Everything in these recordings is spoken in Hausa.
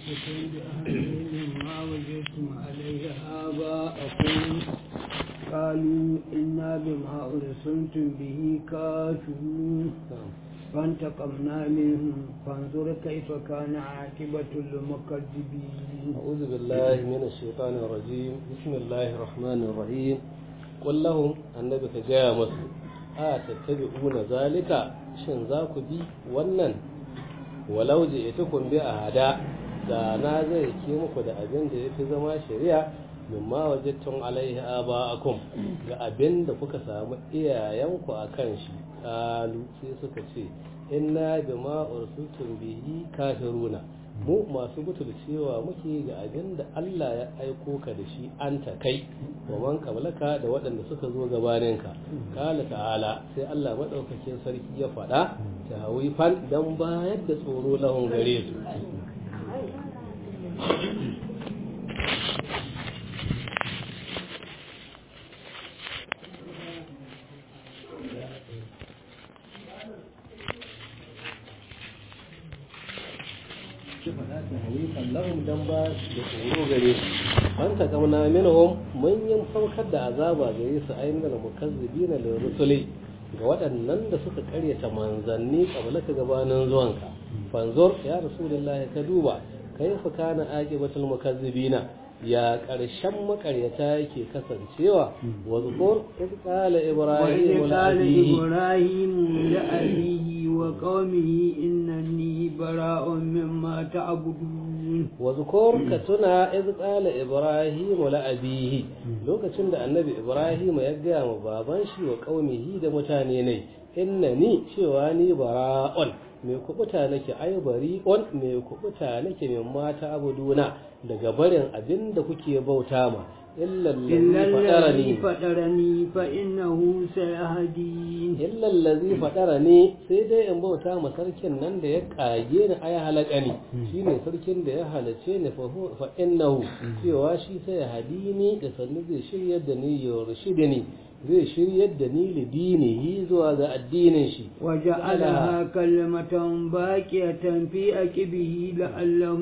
تمسكوا بأهلهم ما وجدتم عليه آباءكم قالوا إنا بما أرسلتم به كافرون فانتقمنا منهم فانظر كيف كان عاقبة المكذبين أعوذ بالله من الشيطان الرجيم بسم الله الرحمن الرحيم قل لهم النبي كجاء مسلم a tattabi'una zalika shin za ku bi wannan walau je ita kun bi a hada da na zai ke muku da abin da ya fi zama shari'a mimma wajattun alaihi aba'akum ga abin da kuka samu iyayenku a kan shi kalu sai suka ce inna bima ursultum bihi kafiruna mu masu butulcewa muke ga abin da Allah ya aiko ka da shi an ta kai wa man kablaka da waɗanda suka zo gabaninka kala ta'ala sai Allah madaukakin sarki ya faɗa ta hawi fan dan bayar da tsoro lahun gare su lahum dan ba da tsoro gare su an ta kamna minhum mun yin saukar da azaba gare su ainihin da mukazzibina lil rusuli ga waɗannan da suka karyata manzanni kabalaka gabanin zuwanka fanzur ya rasulullah ka duba kaifa kana aqibatul mukazzibina ya ƙarshen makaryata yake kasancewa wa zukur in qala ibrahim li abihi wa qaumihi innani bara'un mimma ta'budun wa zukur ka tuna iz qala ibrahim li abihi lokacin da annabi ibrahim ya gaya ma baban shi wa qaumihi da mutane ne innani cewa ni bara'un mai kubuta nake ai bari on mai kubuta nake min mata abuduna daga barin abin da kuke bauta ma illallazi fadarani fa innahu sayahdin illallazi fadarani sai dai in bauta ma sarkin nan da ya kage ni ai halakani shine sarkin da ya halace ni fa innahu cewa shi sai ya hadini da sannu zai shiryar da ni ya rashidani zai shiryar da ni lidinihi zuwa ga addinin shi وجعلها كلمة باقية في أكبه لعلهم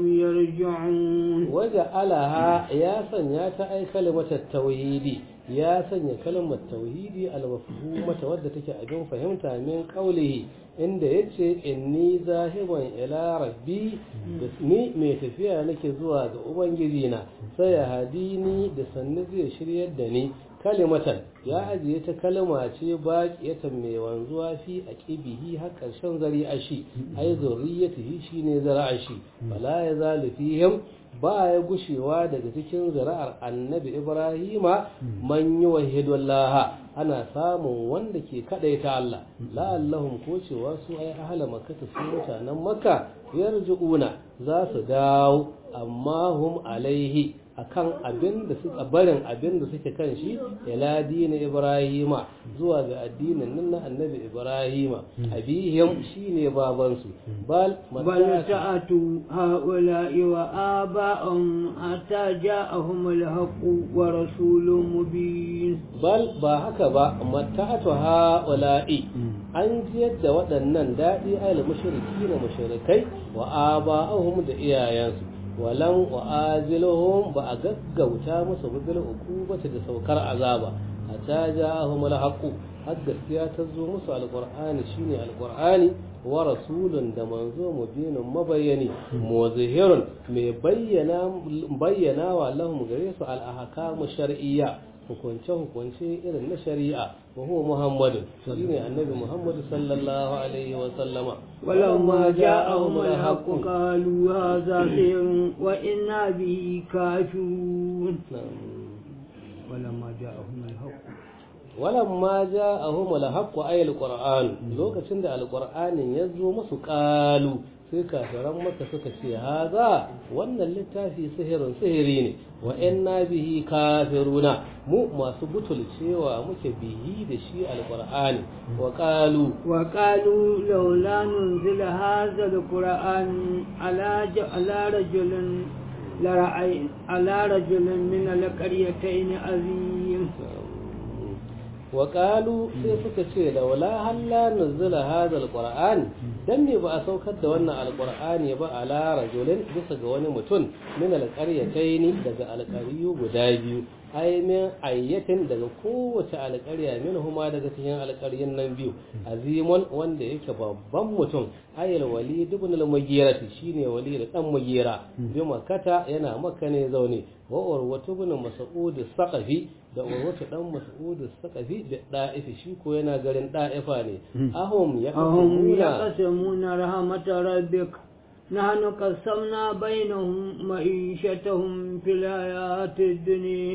يرجعون وجعلها يا سنيا أي كلمة التوحيد يا سنيا كلمة التوحيد المفهومة ودتك أجون فهمتها من قوله inda ya ce inni zahiban ila rabbi da ni mai tafiya nake zuwa ga ubangiji na sai ya hadini da sannu zai shiryar da ni kalimatan ya ajiye ta kalma ce baƙiyatan mai wanzuwa fi a ƙibihi har ƙarshen zari a shi ai zurriyatihi shine zara'a shi fala ya zalu fihim ba ya gushewa daga cikin zira'ar annabi ibrahima man yi wahidullah ana samun wanda ke kadaita Allah la'allahum ko cewa su ai ahla makka su mutanen makka yarjuuna za su dawo amma hum alaihi akan abin da suka barin abin da suke kan shi ila dinin ibrahima zuwa ga addinin nan na annabi ibrahima abihim shine baban su bal bal ta'atu haula'i wa aba'um hatta ja'ahum al-haqq wa rasulun mubin bal ba haka ba mata'atu haula'i an jiyar da waɗannan daɗi ayal mushriki na mushrikai wa aba'ahum da iyayensu walan wa'aziluhum ba a gaggauta musu bil ukubata da saukar azaba hatta ja'ahum al-haqq har gaskiya ta zo musu alqur'ani shine alqur'ani wa rasulun da manzo mubinin mabayyani muzahirun mai bayyana bayyana wa lahum gare su al-ahkamu shar'iyya hukunce-hukunce irin na shari'a wa huwa Muhammadu shine annabi Muhammadu sallallahu alaihi wa sallama walamma ja'ahum al-haqq qalu hadha sihrun wa inna bihi kafirun walamma ja'ahum al-haqq walamma ja'ahum al-haqq ay al-qur'an lokacin da al-qur'anin ya zo musu qalu sai kafiran maka suka ce haza wannan littafi sihirin sihiri ne wa inna bihi kafiruna mu masu butulcewa muke bihi da shi alqur'ani wa qalu wa qalu laula nunzila hadha alqur'an ala ala rajulin la ra'ay ala rajulin min alqaryatayn azim wa qalu sai suka ce laula halla nuzila hadha alquran dan me ba a saukar da wannan alqur'ani ba ala rajulin bisa ga wani mutum min alqaryataini daga alqariyu guda biyu ai min ayyatin daga kowace alƙarya min huma daga cikin alƙaryin nan biyu azimun wanda yake babban mutum ayil walid ibn al-mughira shine walid dan mughira bi makkata yana makka ne zaune wa urwatu ibn mas'ud saqafi da urwatu dan mas'ud saqafi da da'ifi shi ko yana garin da'ifa ne ahum ahum yaquluna yaqsimuna rahmatar rabbik نحن قسمنا بينهم معيشتهم في الحياة الدنيا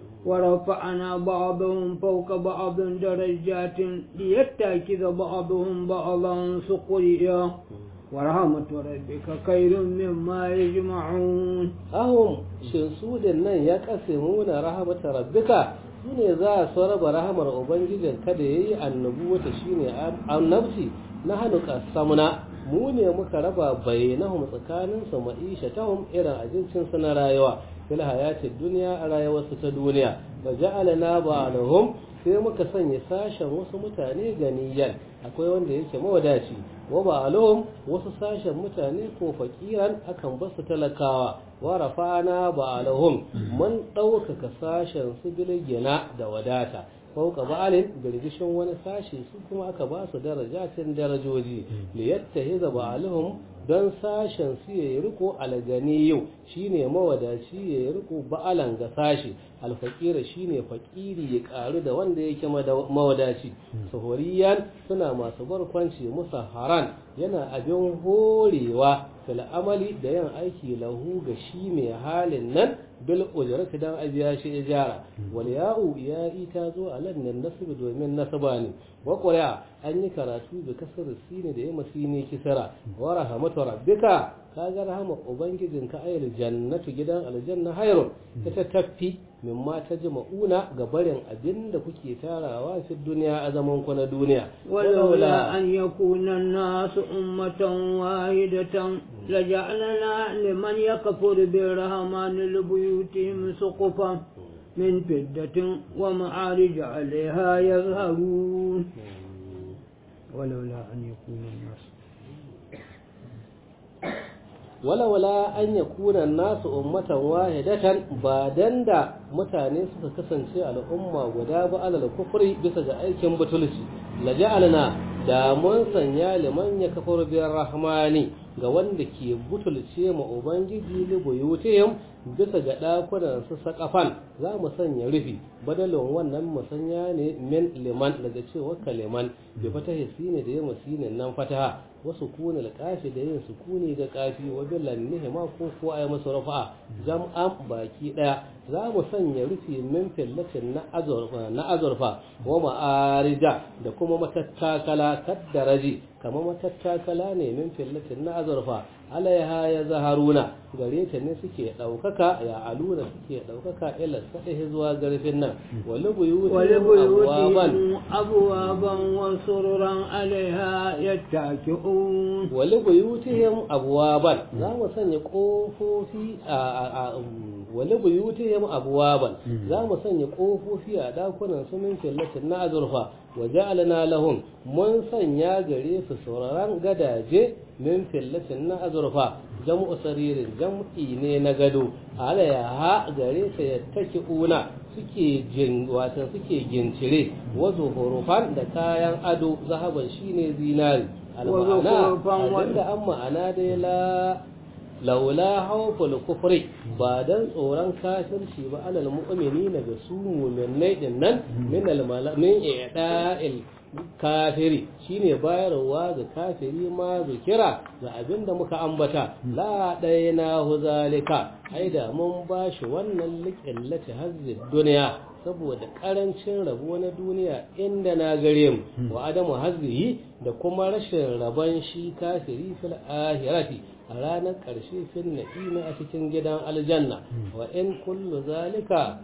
ورفعنا بعضهم فوق بعض درجات ليتخذ بعضهم بعضا سخريا ورحمة ربك خير مما يجمعون ahum shin su da nan ya kasimuna rahmatar rabbika su ne za su raba rahamar ubangijin kada yayi annabuwata shine annabci na hannu kasamuna mu ne muka raba bainahum tsakanin su ma'isha tahum irin abincin su na rayuwa fil hayatid dunya a rayuwarsu ta duniya wa ja'alna ba'dahum sai muka sanya sashen wasu mutane ganiyan akwai wanda yake mawadaci wa ba'alhum wasu sashen mutane ko fakiran akan basu talakawa wa rafa'ana ba'alhum mun ɗaukaka sashen su bilgina da wadata fauka ba'alin girgishin wani sashi su kuma aka ba su darajatin darajoji li yattahiza ba'alhum don sashen su yayi riko alganiyu shine mawadaci yayi riko ba'alan ga sashi alfaqira shine fakiri ya karu da wanda yake mawadaci sahuriyan suna masu barkwanci musa haran yana abin horewa fil amali da yin aiki lahu ga shi mai halin nan bil ujrati dan abiya shi ijara wal ya'u ya ita zo a lan nan nasib domin nasaba ne wa qura an yi karatu bi kasar sine da yamma sine kisara wa rahmatu rabbika kaga rahama ubangijinka ayil jannatu gidan aljanna hayrun ta tafi mimma ta jima'una ga barin abin da kuke tarawa fi duniya a zaman ku na duniya ولولا أن يكون الناس أمة واحدة لجعلنا لمن يكفر بالرحمن لبيوتهم سقفا من فدة ومعارج عليها يظهرون ولولا أن يكون الناس walawala an ya kuna nasu ummatan wahidatan ba dan da mutane suka kasance al'umma guda ba alal kufri bisa ga aikin butulci la ja'alna da mun sanya liman ya kafar biyar rahmani ga wanda ke butulce ma ubangiji li buyutihim bisa ga dakunan su sakafan za mu sanya rufi badalin wannan musanya ne min liman daga cewa kaliman bi fatahi sine da yamma sine nan fataha wasu kuna kafi da yin sukuni ga kafi wa billan nihima ko ko ay masu rafa'a jam'an baki daya za mu sanya rufi min fillatin na azurfa na azurfa wa ma'arija da kuma matattakala kaddaraji kamar matattakala ne min fillatin na azurfa alaiha ya zaharuna gare ta ne suke ɗaukaka ya aluna suke ɗaukaka ila saɗihi zuwa garfin nan wani ولبيوتهم أبوابا وسررا عليها يتكئون wali buyutihim abwaban za mu sanya kofofi a wali buyutihim abwaban za mu sanya kofofi a dakunan su min fillatin na azurfa wa ja'alna lahum mun sanya gare su sauraron gadaje min fillatin na azurfa jam'u saririn jam'i ne na gado alaya gare sa yattaki una suke jin watan suke gincire wa zuhurufan da kayan ado zahaban shine zinari al-ma'ana abinda an ma'ana dai la laula hawful kufri ba dan tsoron kafirci ba alal mu'minina ga su mu'minai din nan min al min i'da'il kafiri shine bayarwa ga kafiri ma zikira ga abinda muka ambata la daina hu zalika ai da mun bashi wannan liqillati hazzi duniya saboda karancin rabo na duniya inda na gare mu wa adamu hazzihi da kuma rashin rabon shi kafiri fil ahirati a ranar ƙarshe fil na'ima a cikin gidan aljanna wa in kullu zalika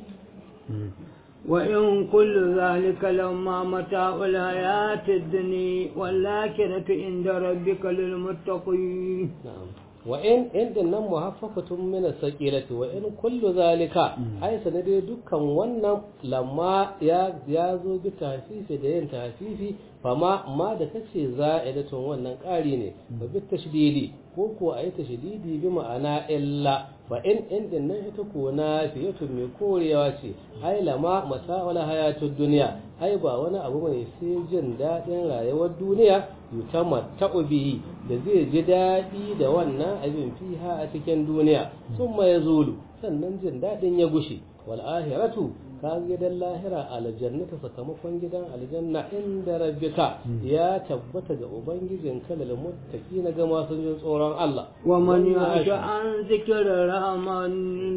وإن كل ذلك لما متاع الحياة الدنيا والآخرة عند ربك للمتقين na'am wa in in din nan muhaffafatun min as-saqilati wa in kullu zalika ai sanade dukkan wannan lamma ya ya zo bi tafifi da yin tafifi fama ma da kace za'idatun wannan ƙari ne ba bi tashdidi ko ko ayi tashdidi bi ma'ana illa fa in in din nan ita ko na fiyatun mai korewa ce ai lama masawala hayatud duniya ai ba wani abu mai sai jin daɗin rayuwar duniya yutamatta'u bihi da zai ji daɗi da wannan abin fiha a cikin duniya summa yazulu sannan jin daɗin ya gushe wal ahiratu ka gidan lahira aljannata sakamakon gidan aljanna inda rabbika ya tabbata ga ubangijin kalal muttaqina ga masu jin tsoron Allah wa man yasha an zikra rahman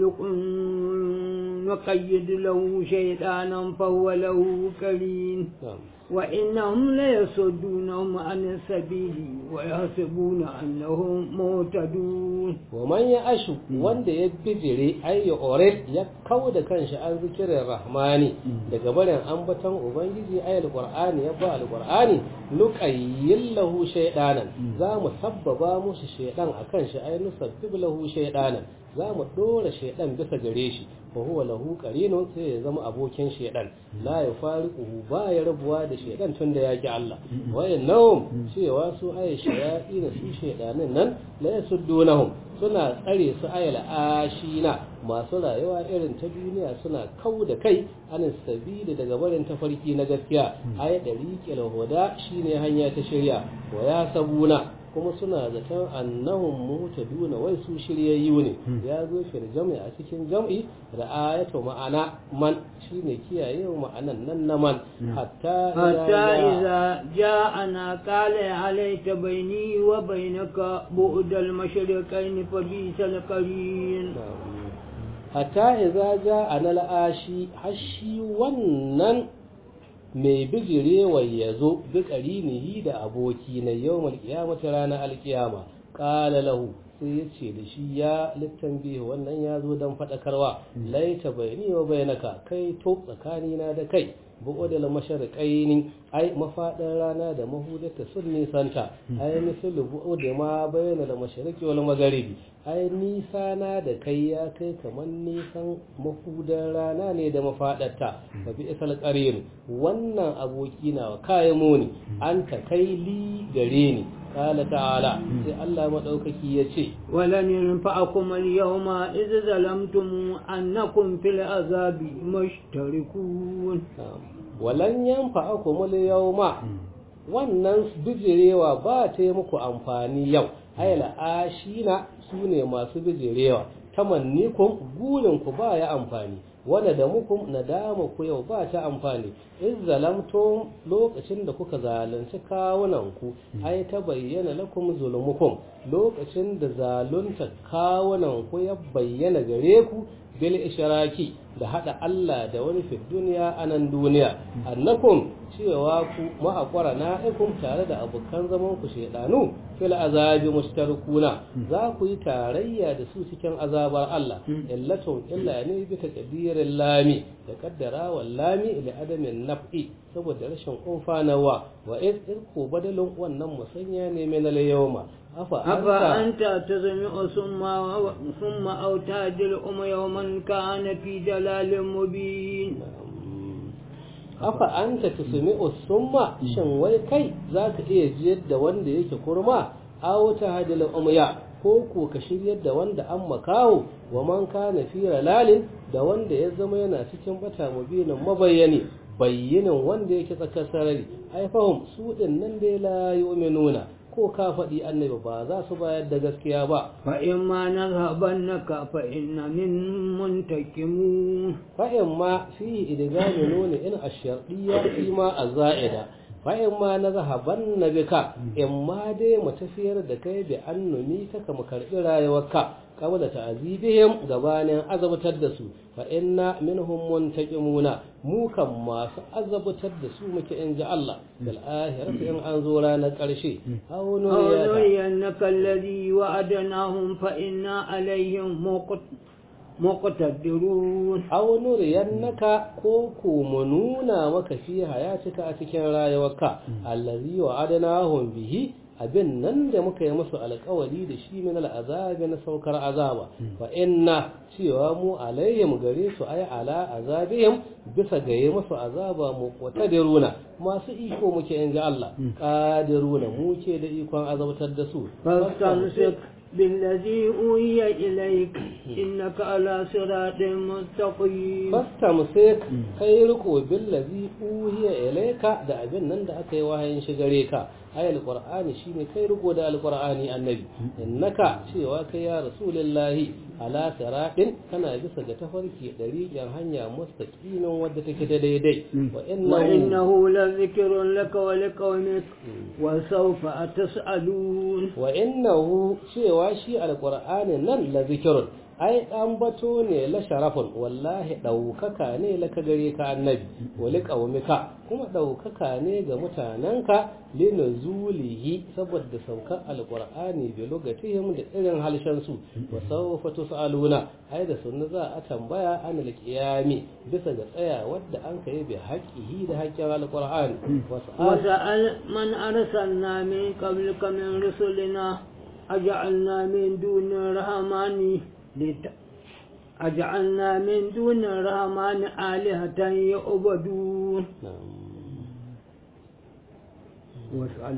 نقيد له شيطانا فهو له كريم وإنهم ليصدونهم عن السبيل ويحسبون أنهم مهتدون ومن يعش wanda ya bijire ay orid ya kauda kanshi an zikirin rahmani daga barin ambaton ubangiji ay alqur'ani ya ba alqur'ani nuqayyil lahu shaydanan za mu sabbaba musu shaydan akan shi ay nusabbib lahu shaydanan za mu dora shaydan bisa gare shi fa huwa lahu qarinun sai ya zama abokin shaydan la yafariquhu ba ya rabuwa da shaydan tunda ya ki Allah wayannan cewa su ay shayatin su shaydanin nan la yasuddunahum suna tsare su ayal ashina masu rayuwa irin ta duniya suna kau da kai anin sabili daga barin tafarki na gaskiya ay dariqil huda shine hanya ta shirya wa ya sabuna kuma suna zaton annahum mutaduna wai su shiryayyu ne ya zo fil jam'i a cikin jam'i da ayatu ma'ana man shine kiyaye ma'anan nan na man hatta hatta idza ja'ana qala alayka bayni wa bainaka bu'dal mashriqain fa bisal qarin hatta idza ja'ana al'ashi hashi wannan mai bijirewa ya zo bi ƙarinihi da aboki na yau malƙiyamata ranar alƙiyama ƙala lahu sai ya ce da shi ya littan biyu wannan ya zo don faɗakarwa laita bayani wa bayanaka kai to tsakanina da kai buɗe da masharƙaini ai mafaɗin rana da mahudata sun nisanta ai misalu buɗe ma bayyana da masharƙi wal magharibi ai nisa na da kai ya kai kamar nisan mahudan rana ne da mafaɗarta fa bi isal qarin wannan aboki na kai muni an ta kai li gare ni قال تعالى sai Allah madaukaki yace walan yanfa'akum al-yawma idh zalamtum annakum fil azabi mushtarikun walan yanfa'akum al-yawma wannan bijirewa ba ta yi muku amfani yau ayla ashina sune masu bijirewa tamannikum gurin ku ba ya amfani wanda da muku nadama ku yau ba ta amfani in zalamtum lokacin da kuka zalunci kawunanku ai ta bayyana lakum zulumukum lokacin da zalunta kawunanku ya bayyana gare ku bil ishraki da hada Allah da wani fi duniya anan duniya annakum cewa ku ma'akwara na'ikum tare da abokan zaman ku shedanu fil azabi mushtarikuna za ku yi tarayya da su cikin azabar Allah illatun illa ne bi takdirin lami da kaddara wal lami li adamin naf'i saboda rashin umfanawa wa iz ko badalin wannan musanya ne min al yawma afa anta tazmi'u summa summa aw tajil um yawman kana fi dalalin mubin afa anta tusmi'u summa shin wai kai zaka iya jiyar da wanda yake kurma aw tahdil umya ko ko ka shiryar da wanda an makaho wa man kana fi lalin da wanda ya zama yana cikin bata mubinin mabayyani bayyinin wanda yake tsakar sarari ai fahim su din nan dai la yu'minuna ko ka faɗi annabi ba za su bayar da gaskiya ba fa in ma nazhabannaka fa inna min muntakimun fa in ma fi idgami nuni in ash-shartiyya fi ma az-za'ida fa in ma nazhabanna bika in ma dai mu tafiyar da kai bi annumi ta kama karbi rayuwarka qabla ta'zibihim gabanin azabtar da su fa inna minhum muntaqimuna mu kan masu azabtar da su muke in ji Allah dal akhirati in an zo ranar karshe aw nuriyannaka alladhi wa'adnahum fa inna alaihim muqtadirun aw nuriyannaka ko ko mu nuna maka fi hayatika a cikin rayuwarka allazi wa'adnahum bihi abin nan da muka yi musu alkawari da shi min al'azabi na saukar azaba fa inna cewa mu alayyam gare su ai ala azabihim bisa ga yi musu azaba mu qadiruna masu iko muke in ji Allah qadiruna muke da ikon azabtar da su فاستمسك بالذي أوحي إليك إنك على صراط مستقيم fastamsik kai riko billazi uhiya ilayka da abin nan da aka yi wahayin shi gare ka ayal qur'ani shine kai riko da alqur'ani annabi innaka cewa kai ya rasulullahi ala siratin kana bisa ga tafarki dariƙin hanya mustaqimin wadda take da daidai wa innahu وإنه لذكر لك ولقومك وسوف تسألون wa innahu cewa shi alqur'ani nan la zikrun ai dan bato ne la sharafun wallahi daukaka ne la ka gare ka annabi wali qaumika kuma daukaka ne ga mutananka linuzulihi saboda saukar alqur'ani bi lugatihim da irin halshen su wa sawfa tusaluna ai da sunna za a tambaya an alqiyami bisa ga tsaya wadda an kai bi haqqihi da haƙƙin alqur'ani wasa'al وسأل من أرسلنا من قبلك من رسلنا أجعلنا من دون الرحمن لت... أجعلنا من دون الرحمن آلهة يعبدون واسأل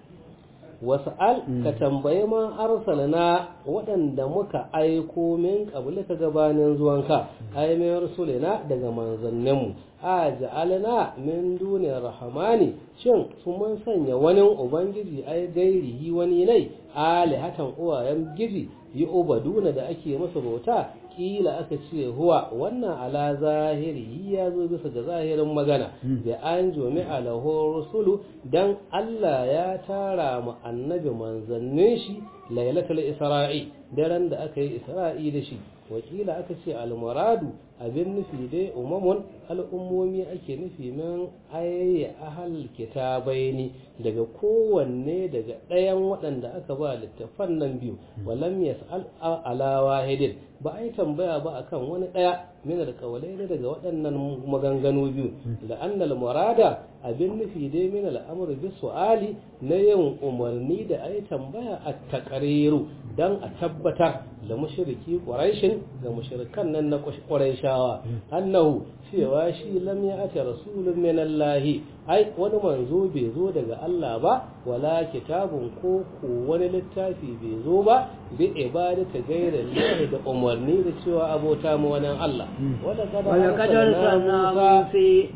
wasa'al ka tambayi ma arsalna waɗanda muka aiko min ka gabanin zuwanka ai mai rasulina daga manzanninmu a ja'alna min duniyar rahamani shin sun mun sanya wani ubangiji ai gairihi wani nai alihatan uwayen giji yi ubaduna da ake masa bauta kila aka ce huwa wannan ala zahiri ya zo bisa ga zahirin magana da an jomi alahu rusulu dan Allah ya tara mu annabi manzannin shi lailatul isra'i daren da aka yi isra'i da shi wakila aka ce almuradu abin nufi dai umamun al'ummomi ake nufi min ayayya ahal kitabaini daga kowanne daga ɗayan waɗanda aka ba littafan nan biyu walam yas'al ala wahidin ba a yi tambaya ba akan wani ɗaya min alƙawalai ne daga waɗannan maganganu biyu da annal murada abin nufi dai min al'amur bi su'ali na yin umarni da a yi tambaya a takariru dan a tabbatar da mushriki quraishin ga mushrikan nan na quraishawa annahu cewa shi lam ya ata rasulun min Allah ai wani manzo bai zo daga Allah ba wala kitabun ko ko wani littafi bai zo ba bi ibadata gaira Allah da umarni da cewa abota mu wannan Allah wala kada ولقد أرسلنا موسى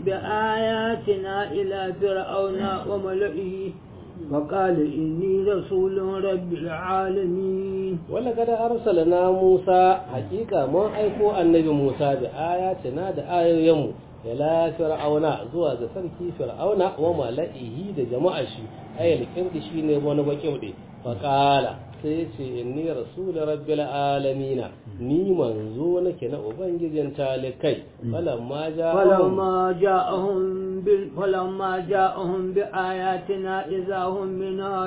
بآياتنا إلى فرعون وملئه وقال إني رسول رب العالمين ولقد أرسلنا موسى حقيقة ما أيكو النبي موسى بآياتنا دا آيويمو إلى فرعون زوا ga sarki fir'auna wa mala'ihi da jama'a shi ayal kirdi shine wani bakirdi faqala sai ce inni rasul rabbil alamin ni manzo nake na ubangijin talikai falamma ja'ahum فلما جاءهم بال... فلما جاءهم بآياتنا إذا هم منها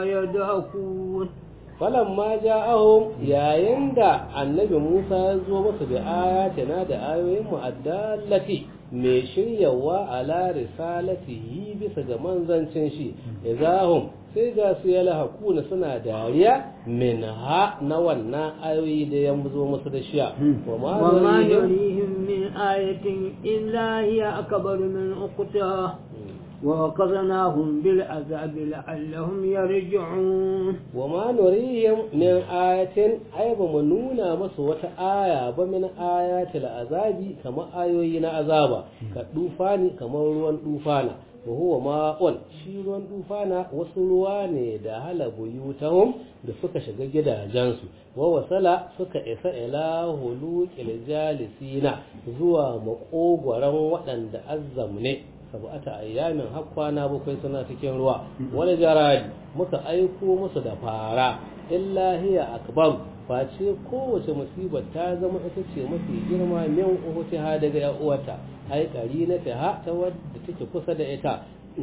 يضحكون falamma ja'ahum yayin da annabi Musa ya zo musu da ayatina da ayoyin mu addallati mai shiryawa ala risalatihi bisa ga manzancin shi idahum sai ga su ya lahakuna suna dariya min ha na wannan ayoyi da ya zo musu da shiya wa ma وما nurihim نريهم من آية إلا هي أكبر من أختها وأخذناهم بالعذاب لعلهم يرجعون wa ma nurihim min ayatin ay ba mu nuna masu wata aya ba min ayatil azabi kamar ayoyi na azaba ka dufani kamar ruwan dufana wa huwa ma'un shi ruwan dufana wasu ruwa ne da hala buyutahum da suka shiga gidajensu wa wasala suka isa ila huluqil jalisina zuwa makogwaran waɗanda azzamne sab'ata ayyamin har kwana bakwai suna cikin ruwa wani jaradi muka aiko musu da fara illa hiya akbar face kowace musibar ta zama ita ce mafi girma min uhutiha daga yan uwata ai kari na ta ta wadda take kusa da ita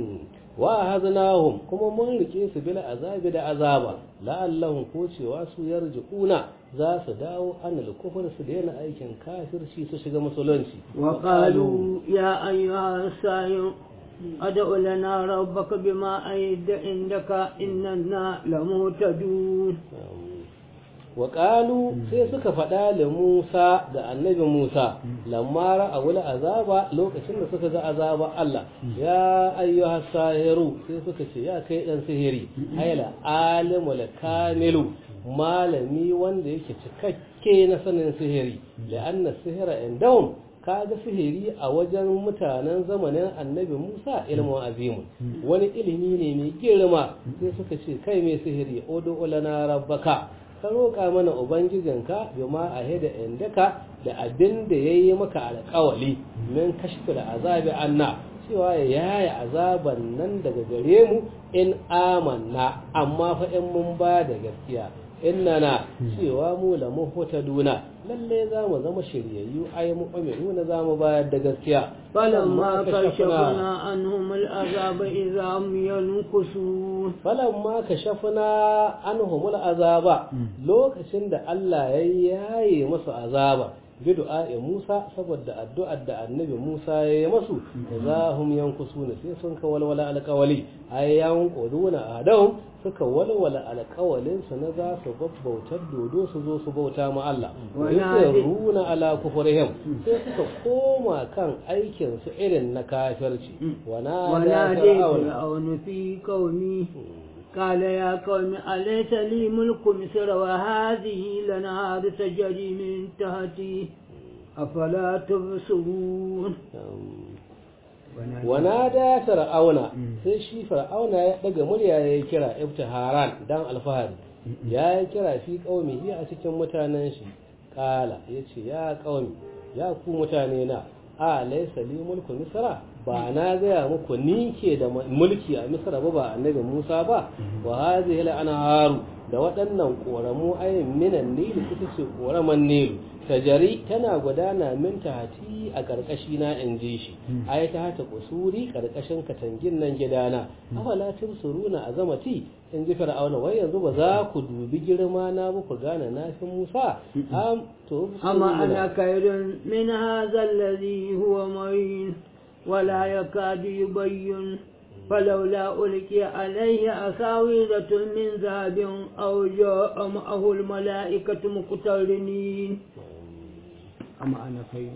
wa haznahum kuma mun rike su bil azabi da azaba la'allahum ko cewa su yarji'una za su dawo anil kufur su daina aikin kafirci su shiga musulunci وقالوا يا أيها الساحر أدع لنا ربك بما أيد عندك إننا لمهتدون waƙalu sai suka faɗa da Musa da annabi Musa lamma ra'awul azaba lokacin da suka ga azaba Allah ya ayyuha sahiru sai suka ce ya kai dan sihiri ayla alimul kamilu malami wanda yake cikakke na sanin sihiri la'anna sihira indahum kaga sihiri a wajen mutanen zamanin annabi Musa ilmu azimun wani ilimi ne mai girma sai suka ce kai mai sihiri odo lana rabbaka ka roƙa mana ubangijinka bima a hida indaka da abin da ya yi maka alƙawali min kashfil azabi anna cewa ya yaya azaban nan daga gare mu in amanna amma fa in mun ba da gaskiya innana cewa mu la muhtaduna lalle za mu zama shiryayyu ay mu'minuna za mu bayar da gaskiya فلما كشفنا عنهم العذاب إذا هم ينكسون falamma kashafna anhum al'azaba lokacin da Allah ya yaye musu azaba bi du'a'i Musa saboda addu'ar da annabi Musa ya yi masu za hum yankusuna sai sun ka walwala alƙawali ay yanquduna adahum suka walwala alƙawalin su na za su babbautar dodo su zo su bauta ma Allah yusiruna ala kufrihim sai suka koma kan aikin su irin na kafirci wana ونادي فرعون في قومي قال يا قوم أليس لي ملك مصر وهذه لنهار تجري من تحتي أفلا تبصرون wanada fir'auna sai shi fir'auna ya daga murya ya kira ibtiharan dan alfahari ya yi kira fi qaumihi a cikin mutanen shi kala yace ya qaumi ya ku mutane na a laysa li mulku misra ba na gaya muku ni ke da mulki a misra ba ba annabi Musa ba wa hadhihi al-anharu da waɗannan ƙoramu ayin minan nilu ita ce ƙoraman nilu tajari tana gudana min tahati a ƙarƙashi na in ji shi ai ta hata kusuri ƙarƙashin katangin nan gidana afala suruna a zamati in ji fir'auna wai yanzu ba za ku dubi girma na ba ku gane na fi musa am to أما أنا خير من هذا الذي هو معين ولا يكاد يبين فلولا ألقي عليه أساورة من ذهب أو جاء معه الملائكة مقترنين أما أنا خير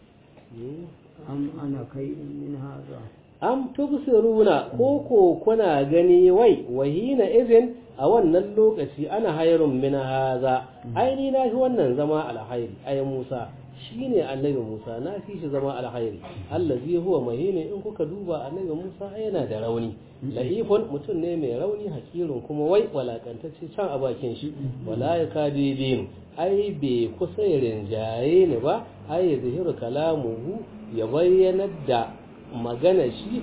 أم أنا خير من هذا am tubsiruna ko ko kuna gani wai wahina izin a wannan lokaci ana hayrun min haza aini na fi wannan zama alhairi ay Musa shine annabi Musa na fi shi zama alhairi allazi huwa mahini in kuka duba annabi Musa yana da rauni lahifun mutum ne mai rauni hakirun kuma wai walakantacce can a bakin shi wala yakadibin ai bai kusa rinjaye ne ba ai zahiru kalamuhu ya bayyana da magana shi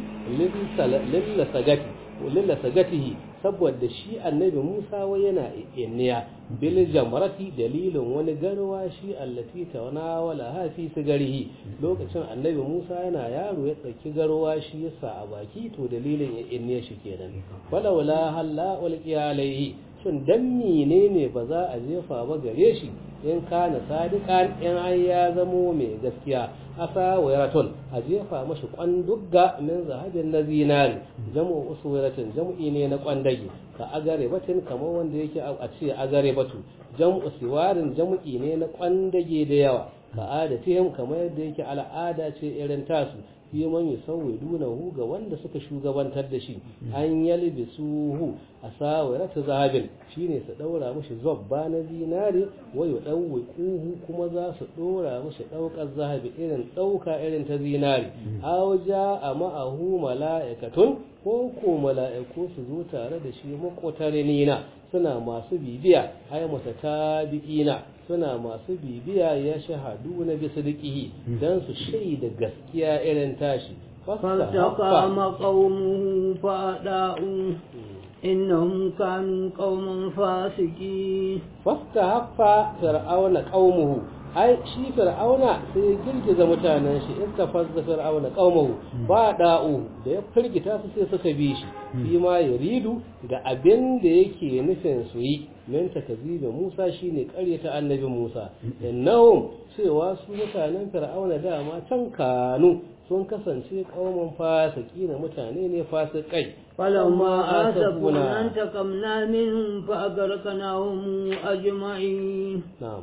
lillasagatihi saboda shi annabi Musa wai yana inniya bil jamrati dalilin wani garwa shi allati tawanawala ha fi sigarihi lokacin annabi Musa yana yaro ya tsaki garwa shi yasa a baki to dalilin ya inniya shi kenan falawla halla ulqiya alaihi shin dan menene ba za a jefa ba gare shi in kana sadiqan in an ya zamo mai gaskiya asa wayraton a jefa mashi kwandugga min zahabin na zinari jam'u uswiratin jam'i ne na kwandage ka agare batin kamar wanda yake a ce agare batu jam'u siwarin jam'i ne na kwandage da yawa ka adatihim kamar yadda yake al'ada ce irin tasu fi man yusawwidunahu ga wanda suka shugabantar da shi an yalbisuhu asawirata zahabin shine su daura mishi zabba na zinare wa yudawwiquhu kuma za su dora mishi daukar zahabi irin dauka irin ta zinare aw a ma'ahu mala'ikatun ko ko mala'iku su zo tare da shi makotarinina suna masu bibiya ay mutatabi'ina suna masu bibiya ya shahadu na bisa dikihi don su shaida gaskiya irin tashi فالتقام قومه فأداؤوا إنهم كانوا قوما فاسقين فاستحق فرعون قومه ai shi fir'auna sai ya girgiza mutanen shi in tafazza fir'auna qaumahu ba da'u da ya firgita su sai suka bi shi shi ma yaridu ga abin da yake nufin su yi min takzibi Musa shine ƙaryata annabi Musa innahum cewa su mutanen fir'auna dama can kanu sun kasance kauman fasiki na mutane ne fasikai فلما آسفونا انتقمنا منهم فأغرقناهم أجمعين na'am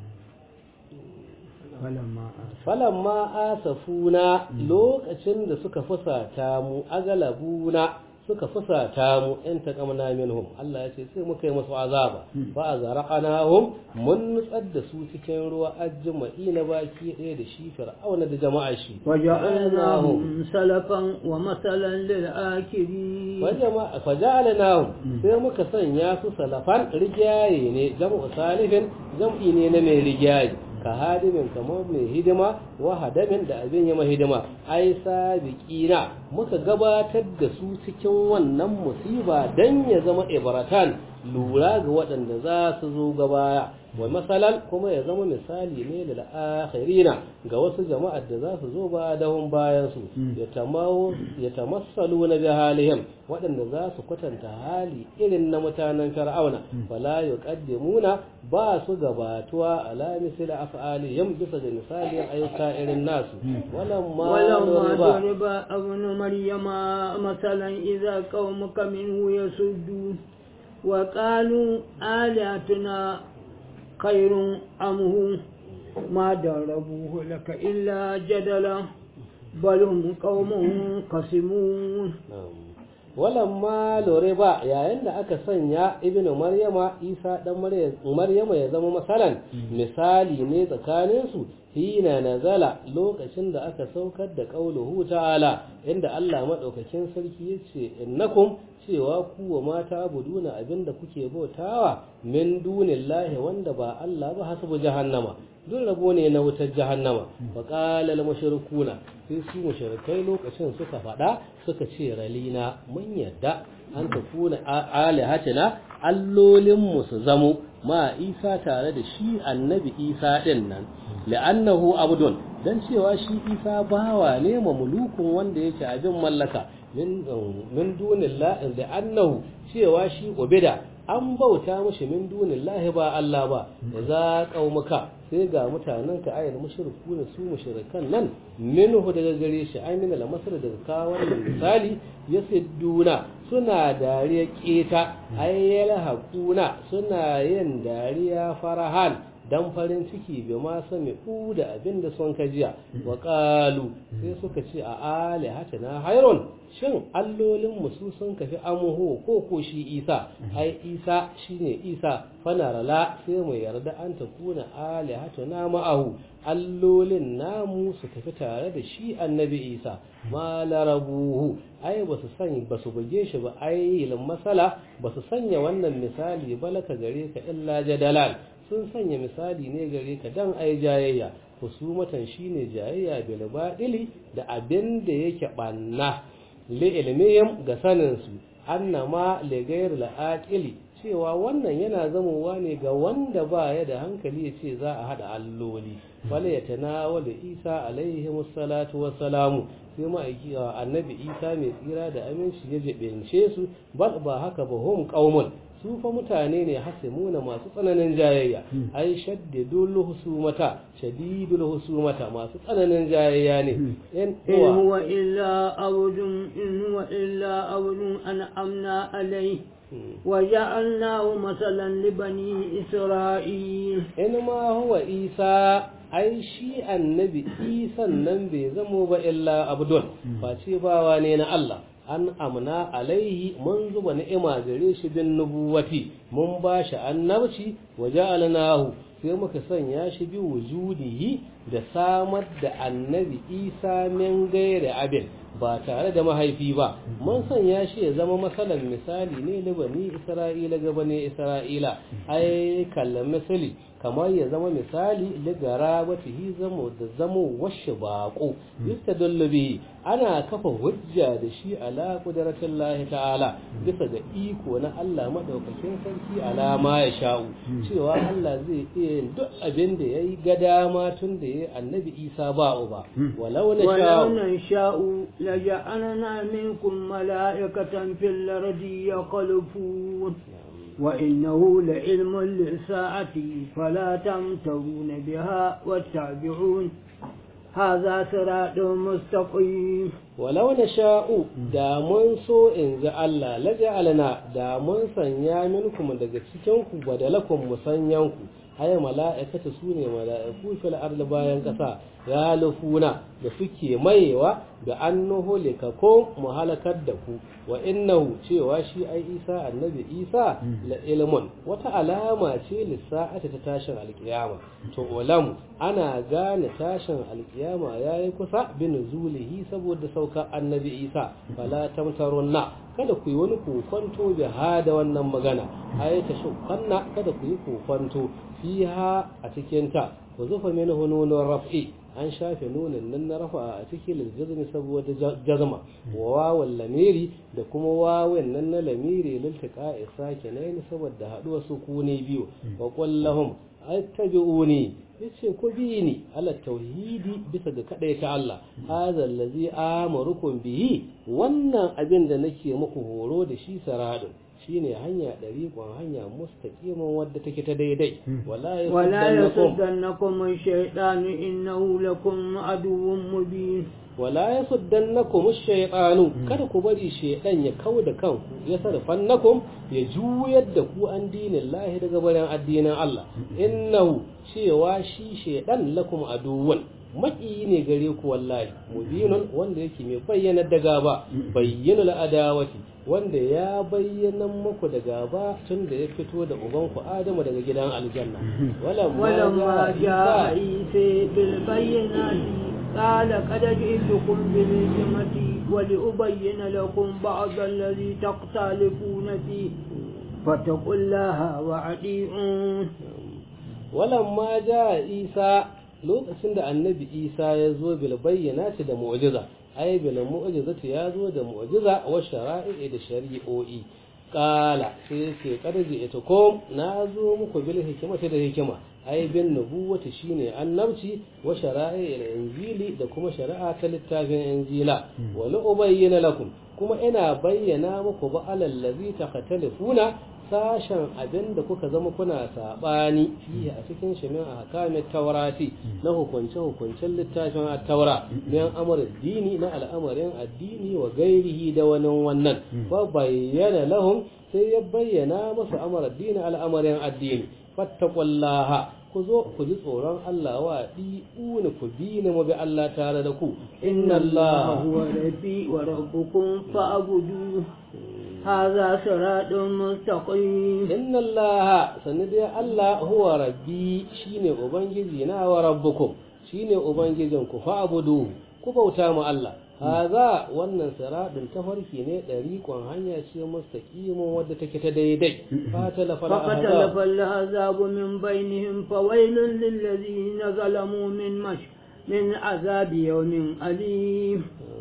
فلما falamma asafuna lokacin da suka fusata mu agalabuna suka fusata mu in taqamna minhum Allah ya ce sai muka yi musu azaba fa azraqnahum mun nutsar da su cikin ruwa ajma'i na baki ɗaya da shi fir'auna da jama'a shi وجعلناهم سلفا ومثلا للآكلين wajama faja'alnahum sai muka sanya su salafan rigaye ne jam'u salifin jam'i ne na mai rigaye ka hadimin kamar mai hidima wa hadamin da abin yi hidima ai sabiqina muka gabatar da su cikin wannan musiba dan ya zama ibratan lura ga waɗanda za su zo gabaya wa masalan kuma ya zama misali ne da akhirina ga wasu jama'ar da za su zo ba dahun bayan su ya tamassalu na jahalihim waɗanda za su kwatanta hali irin na mutanen fir'auna fala yuqaddimuna ba su gabatuwa ala misli af'alihim bisa ga misalin ayyuka irin nasu walamma ولما duriba ضرب ابن مريم مثلا إذا قومك منه يسدون وقالوا آلهتنا خير أم هو ما ضربوه لك إلا جدلا بل هم قوم قسمون walamma loriba yayin da aka sanya ibnu maryama isa dan maryama ya zama masalan misali ne tsakaninsu hina nazala lokacin da aka saukar da qauluhu ta'ala inda Allah madaukakin sarki yace innakum cewa ku wa mata abuduna abinda kuke bautawa min dunillahi wanda ba Allah ba hasabu jahannama duk rabo ne na wutar jahannama wa qala al mushrikuna sai su mushrikai lokacin suka faɗa suka ce ralina mun yadda an tafuna alihatina allolin mu su zamo ma Isa tare da shi annabi Isa din nan la'annahu abdun dan cewa shi Isa bawa ne mamlukun wanda yake abin mallaka min min dunillahi la'annahu cewa shi ubida an bauta mushi min dunillahi ba Allah ba da za qaumuka sai ga mutanen ka ayyana mushriku ne su mushrikan nan minhu daga gare shi ai min al-masr daga kawo wannan misali yasidduna suna dariya keta ayyala hakuna suna yin dariya farahan dan farin ciki bi ma sami u da abin da sun kajiya wa qalu sai suka ce a ali na hayrun shin allolin mu su sun kafi amuhu ko ko shi isa ai isa shine isa fanarala sai mu yarda an ta kuna ali na ma'ahu allolin namu su tafi tare da shi annabi isa ma larabuhu ai ba su sani ba su buge shi ba ai ilin masala ba su sanya wannan misali balaka gare ka illa jadalan sun sanya misali ne gare ka dan ai jayayya husumatan shine jayayya bil badili da abin da yake banna li ilmihim ga sanin su annama li ghayr al aqili cewa wannan yana zamowa ne ga wanda ba ya da hankali ya ce za a hada alloli wala ya tanawala isa alaihi wassalatu wassalamu sai ma'aiki annabi isa mai tsira da aminci ya jibince su bal ba haka ba hum qaumun su fa mutane ne hasimuna masu tsananin jayayya ai shaddidul husumata shadidul husumata masu tsananin jayayya ne in إن هو إلا عبد إن هو إلا عبد أنعمنا عليه وجعلناه مثلا لبني إسرائيل in ma huwa isa ai shi annabi isan nan bai zamo ba illa abdul face bawa ne na Allah an amna alaihi mun zuba ni'ima gare shi bin nubuwati mun ba shi annabci wa ja'alnahu sai muka sanya shi bi wujudihi da samar da annabi isa min gairi abin ba tare da mahaifi ba mun sanya shi ya zama masalan misali ne na bani isra'ila ga bani isra'ila ai kallan misali kamar ya zama misali ligara wata hi zamo da zamo washe baƙo yustadallu bihi ana kafa hujja da shi ala qudratin lahi ta'ala bisa ga iko na Allah madaukakin sarki alama ya sha'u cewa Allah zai iya yin duk abin da yayi ga dama tun da yayi annabi Isa ba uba walau na ولو sha'u نشاء لجعلنا منكم ملائكة في الأرض يخلفون وإنه لعلم للساعة فلا تمترون بها واتبعون هذا صراط مستقيم walau na sha'u da mun so in ji Allah laja'alna da mun sanya minkum daga cikin ku badalakum musanyanku haya mala'ikata su ne mala'iku fil ardi bayan ƙasa galufuna da suke mayewa da annuhu likakum mu halakar da ku wa innahu cewa shi ai isa annabi isa la ilmun wata alama ce lissa'ata ta tashin alkiyama to ulam ana gane tashin alkiyama yayi kusa bin zulihi saboda sauka annabi isa fala tamtarunna kada ku yi wani kokonto bi hada wannan magana ayata shukkanna kada ku yi kokonto fiha a cikin ta wa zufa min hununun raf'i an shafe nunin nan na rafa a cikin liljazmi saboda jazma wa wawan lamiri da kuma wawan nan na lamiri liltika isa kenan saboda haduwa su kune biyu wa kullahum attabi'uni yace ku bi ni ala tauhidi bisa ga kadai ta Allah hadha allazi amarukum bihi wannan abin da nake muku horo da shi saradun shine hanya dariqon hanya mustaqiman wadda take ta daidai wala ولا yasuddannakum يصدنكم الشيطان إنه لكم عدو مبين wala yasuddannakum ash-shaytanu kada ku bari shaytan ya kauda kanku ya sarfannakum ya juyar da ku an dinin lahi daga barin addinin Allah innahu cewa shi shaytan lakum aduwwan maki ne gare ku wallahi mubinun wanda yake mai bayyana da gaba bayyana adawati wanda ya bayyana muku da gaba tun da ya fito da ubanku Adamu daga gidan aljanna ولما جاء عيسى بالبينات قال قد جئتكم بالحكمة ولأبين لكم بعض الذي تختلفون فيه فاتقوا الله وأطيعون walamma ja isa lokacin da annabi isa ya zo bil bayyanati da mu'jiza ai bil mu'jizati ya zo da mu'jiza wa shara'i da shari'o'i qala sai ce karji ita ko na zo muku bil hikimati da hikima ai bin nubuwati shine annabci wa shara'i da injili da kuma shari'a ta littafin injila wa la ubayyana lakum kuma ina bayyana muku ba alal ladzi taqtalifuna sashen abin da kuka zama kuna saɓani fiye a cikin shimin a hakamin taurati na hukunce-hukuncen littafin taura min amur dini na al'amarin addini wa gairihi da wani wannan ba bayyana lahum sai ya bayyana masu amur addini al'amarin addini fattakullaha ku zo ku ji tsoron Allah wa ɗi'una ku bi ni mu bi Allah tare da ku inna Allah هو ربي وربكم فاعبدوه هذا صراط مستقيم inna Allah sanni dai Allah huwa rabbi shine ubangiji na wa rabbukum shine ubangijin ku fa abudu ku bauta mu Allah haza wannan siradin tafarki ne dariƙon hanya ce mustaqimin wadda take ta daidai fatala fala فاختلف العذاب من بينهم فويل للذين ظلموا من مش من عذاب يوم أليم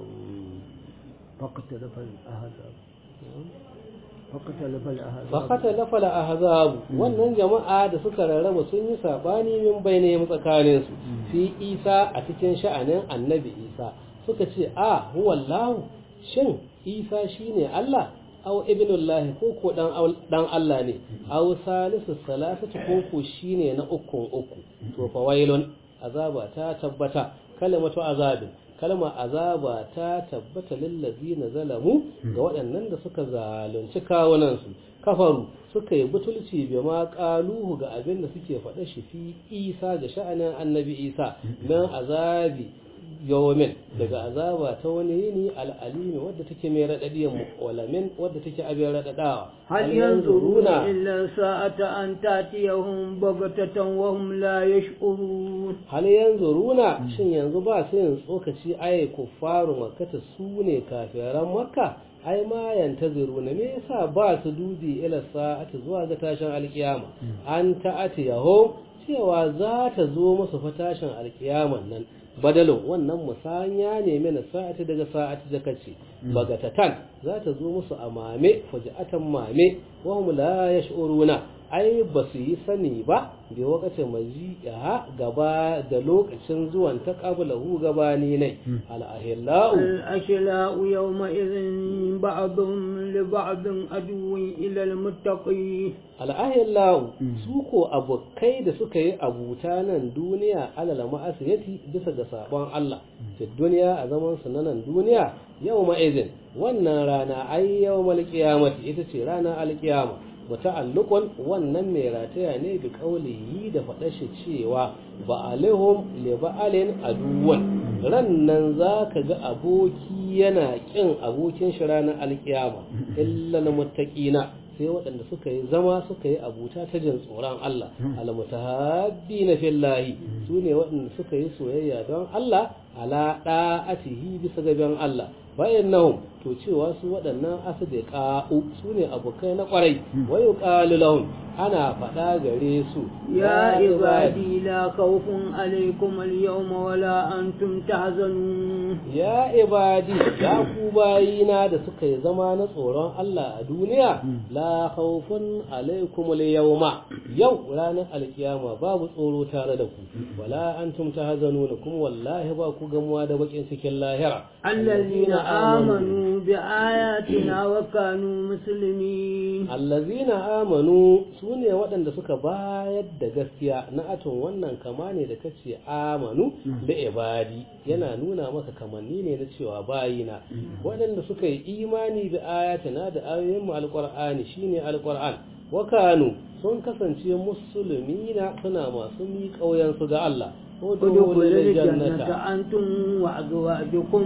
فاختلف الأحزاب فاختلف الأحزاب fakatalafa la ahzab wannan jama'a da suka rarraba sun yi sabani min bainahum tsakanin su fi Isa a cikin sha'anin Annabi Isa suka ce a huwa Allah shin Isa shine Allah aw ibnullahi ko ko dan dan Allah ne aw salisu salasatu ko ko shine na ukun uku to fa wailun azaba ta tabbata kalimatu azabin kalmar azaba ta tabbata lillazina zalamu ga waɗannan da suka zalunci kawunansu kafaru suka yi butulci bi ma qaluhu ga abin da suke faɗa shi fi Isa ga sha'anin Annabi Isa nan azabi yawmin daga azaba ta wani yini al'alimi wadda take mai raɗaɗiyan walamin wadda take abin raɗaɗawa هل ينظرون إلا ساعة أن تأتيهم بغتة وهم لا يشعرون hal yanzuruna shin yanzu ba su yin tsokaci ai kuffaru makkata su ne kafiran makka ai ma yantaziruna me yasa ba su dubi ila sa'ati zuwa ga tashin alkiyama an ta'ati yaho cewa za ta zo musu fa tashin alkiyaman nan badalin wannan musanya ne mana sa'ati daga sa'ati da kace bagatatan za ta zo musu a mame fuji'atan mame wa hum la yash'uruna ai ba su yi sani ba da wakacin majiya gaba da lokacin zuwan ta qablahu gabani ne al-ahillau الأشلاء يومئذ بعضهم لبعض عدو إلى المتقين al'ahillahu su ko abokai da suka yi abuta nan duniya alal ma'asiyati bisa ga sabon Allah fi duniya a zaman su na nan duniya yau ma'izin wannan rana ai yau malkiyamati ita ce rana alkiyama muta'alliqun wannan mai rataya ne bi qaulihi da faɗa shi cewa ba'alihum li ba'alin aduwan rannan zaka ga aboki yana kin abokin shi ranar alkiyama illa muttaqina sai waɗanda suka yi zama suka yi abuta ta jin tsoron Allah almutahabbi na fillahi su ne waɗanda suka yi soyayya don Allah ala ɗa'atihi bisa gaban Allah bayan nahum to cewa su waɗannan asdiqa'u su ne abokai na ƙwarai wa yuqalu lahum ana faɗa gare su يا عبادي لا خوف عليكم اليوم ولا أنتم تحزنون ya ibadi ya ku bayina da suka yi zama na tsoron Allah a duniya la khawfun alaikum al-yawma yau ranar alkiyama babu tsoro tare da ku wala antum tahzanuna kuma wallahi ba ku gamuwa da bakin cikin lahira الذين آمنوا بآياتنا وكانوا مسلمين allazina amanu su ne waɗanda suka bayar da gaskiya na aton wannan kama ne da kace amanu da ibadi yana nuna maka kamanni ne na cewa bayina waɗanda suka yi imani da ayatina da ayoyin mu alqur'ani shine alqur'an wa kanu sun kasance musulmina suna masu mi kauyan su ga Allah ادخلوا الجنة أنتم وأزواجكم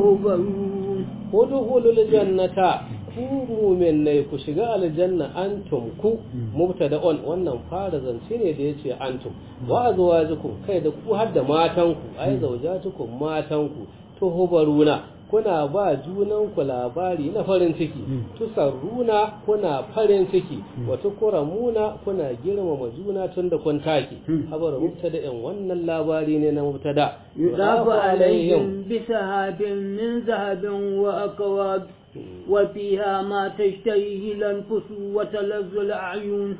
تهبرون udkhulul jannata ku mu'minai ku shiga aljanna antum ku mubtada'un wannan fara zance ne da yace antum wa azwajukum kai da ku har da matanku ai zaujatukum matanku tuhbaruna kuna ba junan ku labari na farin ciki tusarruna kuna farin ciki wa tukramuna kuna girmama juna tun da kun take habar mubtada'in wannan labari ne na mubtada يضاف عليهم بسحاب من ذهب وأكواب وفيها ما تشتهيه الأنفس وتلذ الأعين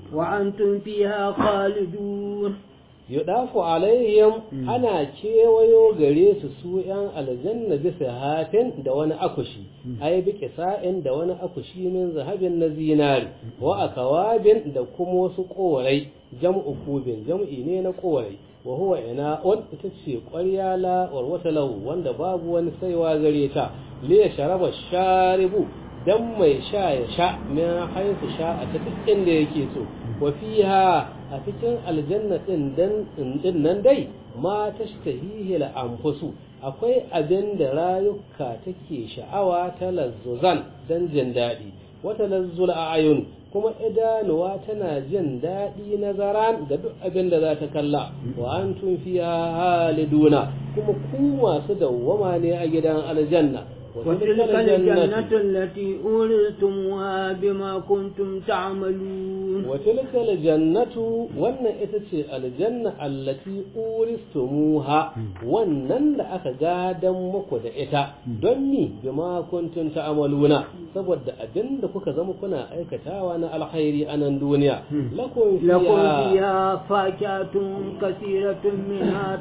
وأنتم فيها خالدون yudafu alaihim ana kewayo gare su su yan aljanna bisa hafin da wani akushi ai bi kisa'in da wani akushi min zahabin na zinari wa akawabin da kuma wasu korai jam'u kubin jam'i ne na korai wa huwa ina'un ita ce ƙwarya la warwata lahu wanda babu wani saiwa gare ta li sharaba sharibu dan mai sha ya sha min haisu sha a ta duk inda yake so wa fiha a cikin aljanna din dan din nan dai ma tashtahihi al anfusu akwai abin da rayuka take sha'awa ta lazzuzan dan jin daɗi wata lazzul ayun kuma idanuwa tana jin daɗi nazaran da duk abin da za ta kalla wa antum fiha haliduna kuma ku masu dawwama ne a gidan aljanna وتلك الجنة التي أورثتموها بما كنتم تعملون وتلك الجنة wannan ita ce aljanna allati uristumuha wannan da aka gadan muku da ita don mi bima kuntum ta'maluna saboda abinda kuka zama kuna aikatawa na alkhairi a nan duniya lakum لكم فيها فاكهة كثيرة منها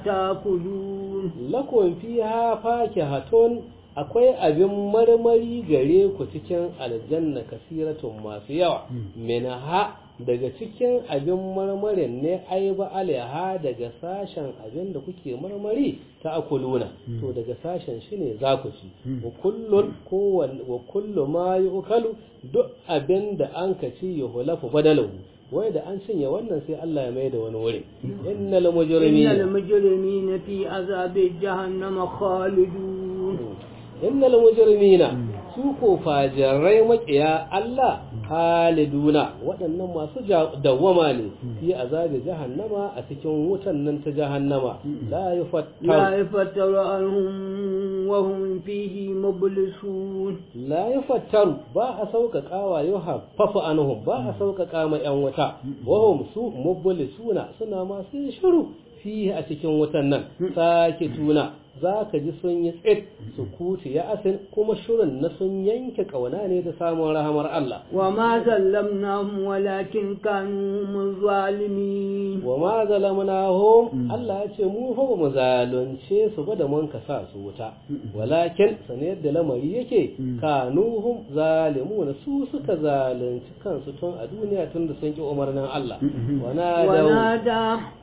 تأكلون lakum fiha fakihatun akwai abin marmari gare ku cikin aljanna kasiratun masu yawa minha daga cikin abin marmarin ne ai ba alaiha daga sashen abin da kuke marmari ta akuluna to daga sashen shi ne za ku ci wa kullun kowanne wa kullu ma yukalu duk abin da an ka ci yuhlafu badalahu wai da an cinye wannan sai Allah ya mai da wani wuri innal إن mujrimina المجرمين في عذاب جهنم خالدون innal mujrimina su ko fajirai makiya Allah haliduna waɗannan masu ja- dawwama ne fi azabi jahannama a cikin wutan nan ta jahannama la لا yufattar يفتر عنهم وهم فيه مبلسون la yufattaru ba a sauƙaƙa wa yuhaffafu anhum ba a sauƙaƙa ma yan wuta wahum su mublisuna suna masu yin shiru fi a cikin wutan nan sake tuna za ka ji sun yi tsit su kuti ya asin kuma shirin na sun yanke ƙauna ne da samun rahamar Allah وما ظلمناهم ولكن كانوا هم الظالمين wa ma zalamnahum Allah ya ce mu fa ba mu zalunce su ba da mun ka sa su wuta walakin sane yadda lamari yake kanuhum zalimuna su suka zalunci kansu tun a duniya tun da sun ki umarnin Allah wana da ونادى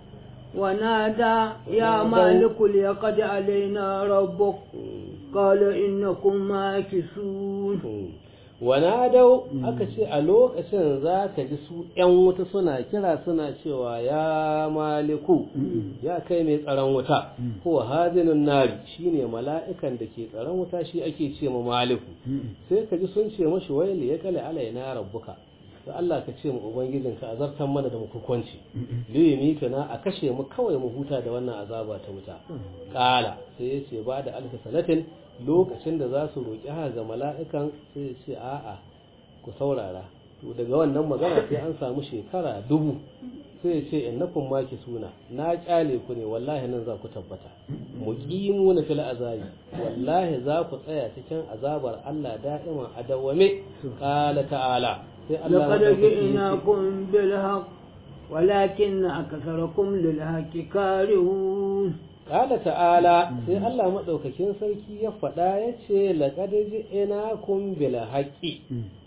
ونادى يا مالك ليقضي علينا ربك قال إنكم ماكثون wana dau aka ce a lokacin za ka ji su ‘yan wuta suna kira suna cewa ya maliku ya kai mai tsaron wuta ko hazinin nari shine mala'ikan da ke tsaron wuta shi ake ce ma maliku sai ka ji sun ce mashi waili ya kale alaina rabbuka da Allah ka ce mu ubangijinka a zartan mana da hukunci liyumi na a kashe mu kawai mu huta da wannan azaba ta wuta kala sai ya ce ba da alfa sanatin lokacin da za su roƙi haka ga mala'ikan sai ya ce a'a ku saurara to daga wannan magana sai an samu shekara dubu sai ya ce innakum maki suna na kyale ku ne wallahi nan za ku tabbata muqimu na fil azabi wallahi za ku tsaya cikin azabar Allah da'iman adawame qala ta'ala sai Allah لقد madaukaki ya ce, جئناكم بالحق ولكن أكثركم للحق كارهون Ƙala ta'ala sai Allah maɗaukakin sarki ya faɗa ya ce laƙad ina kun bila haƙƙi.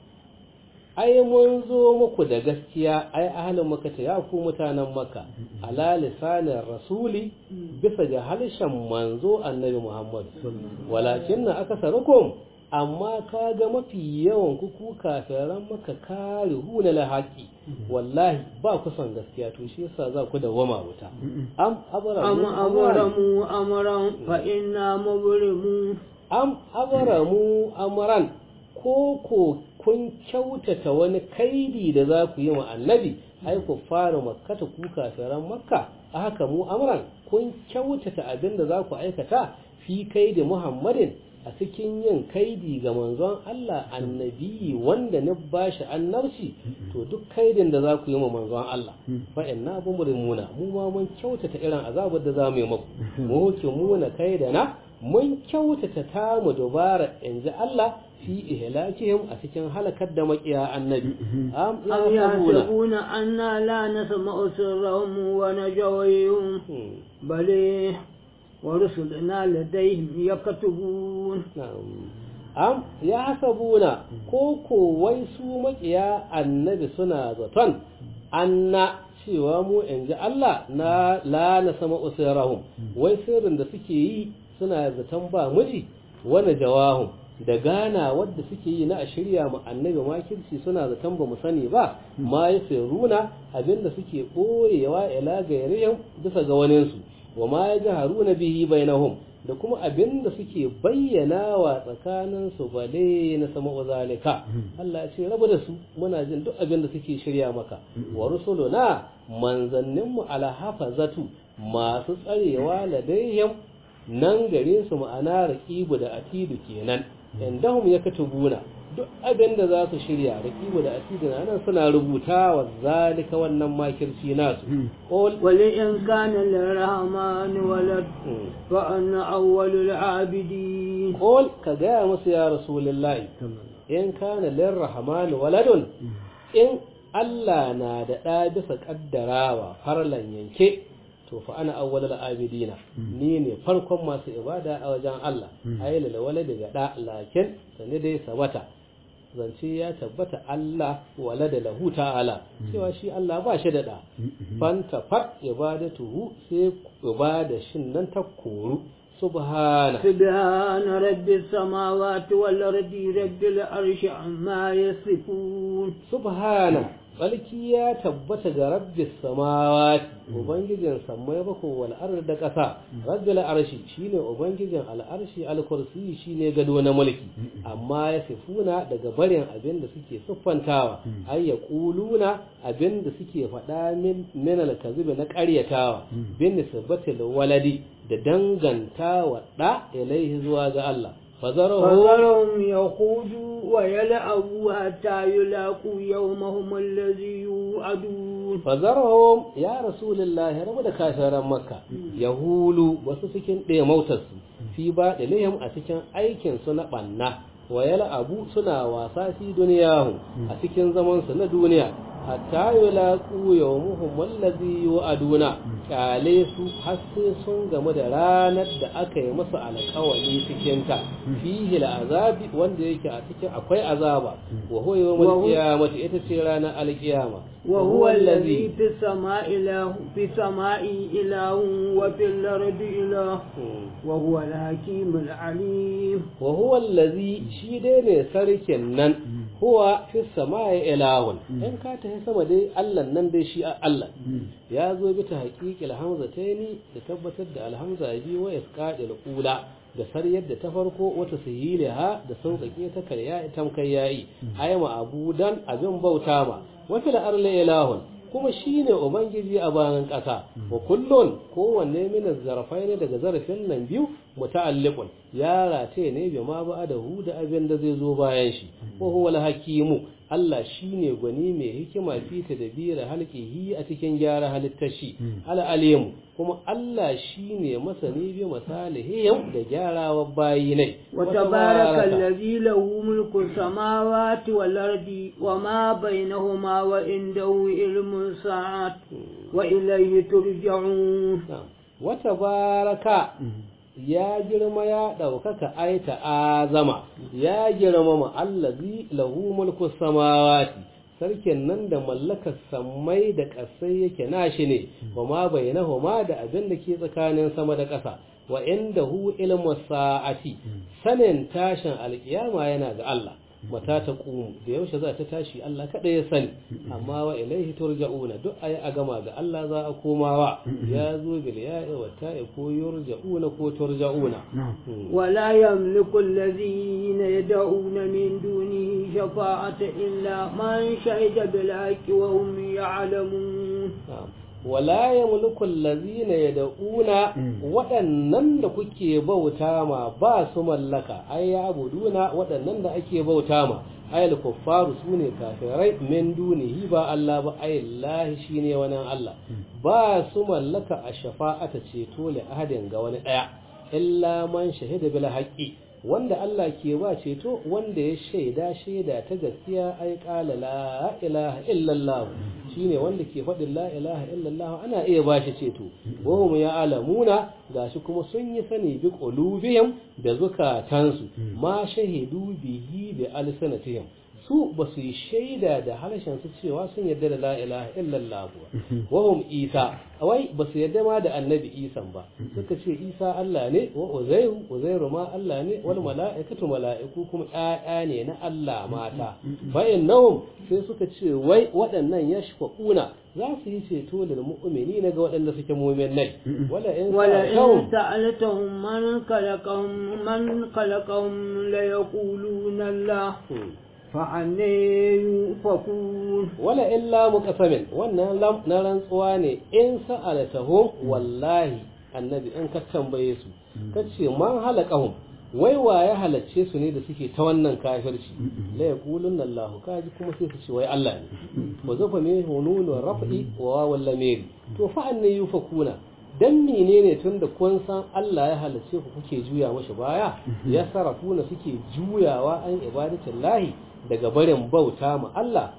Ai mun zo muku da gaskiya ai ahalin maka ta ya ku mutanen maka ala lisanin rasuli bisa ga harshen manzo annabi Muhammad. Walakin na aka sarukum amma ka ga mafi yawan kuku kafiran maka kare huna la haƙi wallahi ba ku son gaskiya to shi yasa za ku dawama wuta am أم abaramu أبرموا أمرا فإنا مبرمون am abaramu amran ko ko kun kyautata wani kaidi da za ku yi wa annabi ai ku fara makkata ku kafiran makka a haka mu amran kun kyautata abin da za ku aikata fi kaidi muhammadin a cikin yin kaidi ga manzon Allah annabi wanda na bashi annabci to duk kaidin da za ku yi wa manzon Allah fa inna bumurimuna mu ma mun kyautata irin azabar da za mu yi muku mu hukimuna kaidana mun kyautata tamu dubara in ji Allah fi ihlakihim a cikin halakar da makiya annabi am أم yahsabuna يحسبون أنا لا نسمع سرهم ونجويهم بل ورسلنا لديهم يكتبون Na'am. am yahsabuna ko ko wai su makiya annabi suna zaton anna cewa mu in ji Allah na la na sama usirahum wai sirrin da suke yi suna zaton ba miji wani jawahum da gana wadda suke yi na a shirya mu annabi makirci suna zaton ba mu sani ba ma ya runa abinda suke ɓoyewa ila gairihim bisa ga waninsu wa ma ya ji haruna bihi bainahum da kuma abinda suke bayyana wa tsakanin su bale na sama zalika Allah ya ce rabu da su muna jin duk abinda suke shirya maka wa rusuluna manzanninmu ala hafazatu masu tsarewa ladaihim nan gare su ma'ana raqibu da atidu kenan indahum yakatubuna duk abin da za su shirya raqibu da atidu nan suna rubuta wa zalika wannan makirci nasu qul ولئن كان للرحمن ولد فأنا أول العابدين qul ka gaya musu ya rasulullahi in kana lirrahmani waladun in Allah na da ɗa bisa ƙaddarawa farlan yanke to fa ana awwalul abidina ni ne farkon masu ibada a wajen Allah ayyala da walada ga da lakin sani dai sabata zance ya tabbata Allah walada lahu ta'ala cewa shi Allah ba shi da da fanta fat ibadatuhu sai ibada shin nan ta koru subhana سبحان رب السماوات والأرض رب العرش عما يصفون subhana Balki ya tabbata ga rabbis samawati ubangijin sammai bakwai wal ardi da ƙasa rabbil arshi shine ubangijin al'arshi al-kursi shine gado na mulki amma ya sifuna daga barin abin da suke siffantawa ay yaquluna abin da suke faɗa min min al-kadhib na ƙaryatawa bin nisbatil waladi da dangantawa da ilaihi zuwa ga Allah فذرهم يخوضوا ويلعبوا حتى يلاقوا يومهم الذي يوعدون فذرهم يا رسول الله رب da kafiran makka yahulu wasu cikin ɗaya mautarsu fi ba ɗalihim a cikin aikin su na ɓanna wa abu suna wasa fi duniyahu a cikin zamansu na duniya hatta yulaqu yawmuhum allazi yu'aduna kale su har sai sun gamu da ranar da aka yi masa alƙawari cikin ta fihi azabi wanda yake a cikin akwai azaba wa huwa yawmul qiyamati ita ce ranar alqiyama wa huwa allazi fi samai ilahu fi samai ilahu wa fil ardi ilahu wa huwa al-hakimul alim wa huwa allazi shi dai ne sarkin nan huwa fi samai ilahun in ka ta sama dai Allah nan dai shi Allah ya zo bi ta haqiqil hamza tayni da tabbatar da alhamza bi wa isqadil qula da sariyar da ta farko wata sahiliha da sauƙaƙe ta karya ita kai yayi ayma abudan abin bauta ma wa fil arli ilahun kuma shi ne Ubangiji a bayan ƙasa, wa kullun kowanne mina zarafai ne daga zarafin nan biyu muta'alliqun ya rataye ne bi ma ba da hu da abin da zai zo bayan shi wa huwa hakimu Allah shine gwani mai hikima fi tadbira halqihi a cikin gyara halittar shi al alimu kuma Allah shine masani bi masalihim da gyarawa bayi ne wa tabaraka allazi lahu mulku samawati wal ardi wa ma bainahuma wa indahu ilmu sa'at wa ilayhi turja'un wa tabaraka ya girma ya ɗaukaka aita azama ya girmama allazi lahu mulku samawati sarkin nan da mallakar sammai da ƙasai yake nashi ne wa ma bainahuma da abin da ke tsakanin sama da ƙasa wa indahu ilmu sa'ati sanin tashin alkiyama yana ga Allah mata ta ƙumu da yaushe za ta tashi Allah kaɗai ya sani amma wa ilaihi turja'una duk ayi a gama ga Allah za a komawa ya zo bil ya'i wa ta'i ko yurja'una ko turja'una wala yamliku alladhina yad'una min dunihi shafa'ata illa man shahida bil haqqi wa hum ya'lamun wala ya mulkul lazina ya da'una waɗannan da kuke bauta ma ba su mallaka ai ya abuduna waɗannan da ake bauta ma ai kuffaru su ne kafirai min dunihi ba Allah ba ai Allah shine wannan Allah ba su mallaka a shafa'ata ceto li ahadin ga wani ɗaya illa man shahida bil haqqi wanda Allah ke ba ceto wanda ya shaida shaida ta gaskiya ai qala la ilaha illallah shine wanda ke faɗin la ilaha illallah ana iya ba shi ceto wa hum ya'lamuna gashi kuma sun yi sani bi qulubihim da zukatansu ma shahidu bihi bi alsanatihim su ba su yi shaida da harshen su cewa sun yarda da la ilaha illallah wa hum isa wai ba su yarda ma da annabi isan ba suka ce isa Allah ne wa uzairu uzairu ma Allah ne wal mala'ikatu mala'iku kuma ƴaƴa ne na Allah mata fa innahum sai suka ce wai waɗannan yashfaquna za su yi ceto da mu'mini na ga waɗanda suke mu'minai wala in wala in sa'altahum man khalaqahum man khalaqahum la yaquluna Allah fa'anne yufakun wala illa muqasamin wannan lam na rantsuwa ne in sa'alatahum wallahi annabi in ka tambaye su kace man halaqahum wai wa ya halacce su ne da suke ta wannan kafirci la yaqulunna Allah kaji kuma sai su ce wai Allah ne wa zafa ne hununu raf'i wa walla meri to fa'anne yufakuna dan menene tun da kun san Allah ya halarce ku kuke juya mashi baya ya sarafuna suke juyawa an ibadatin lahi daga barin bauta ma Allah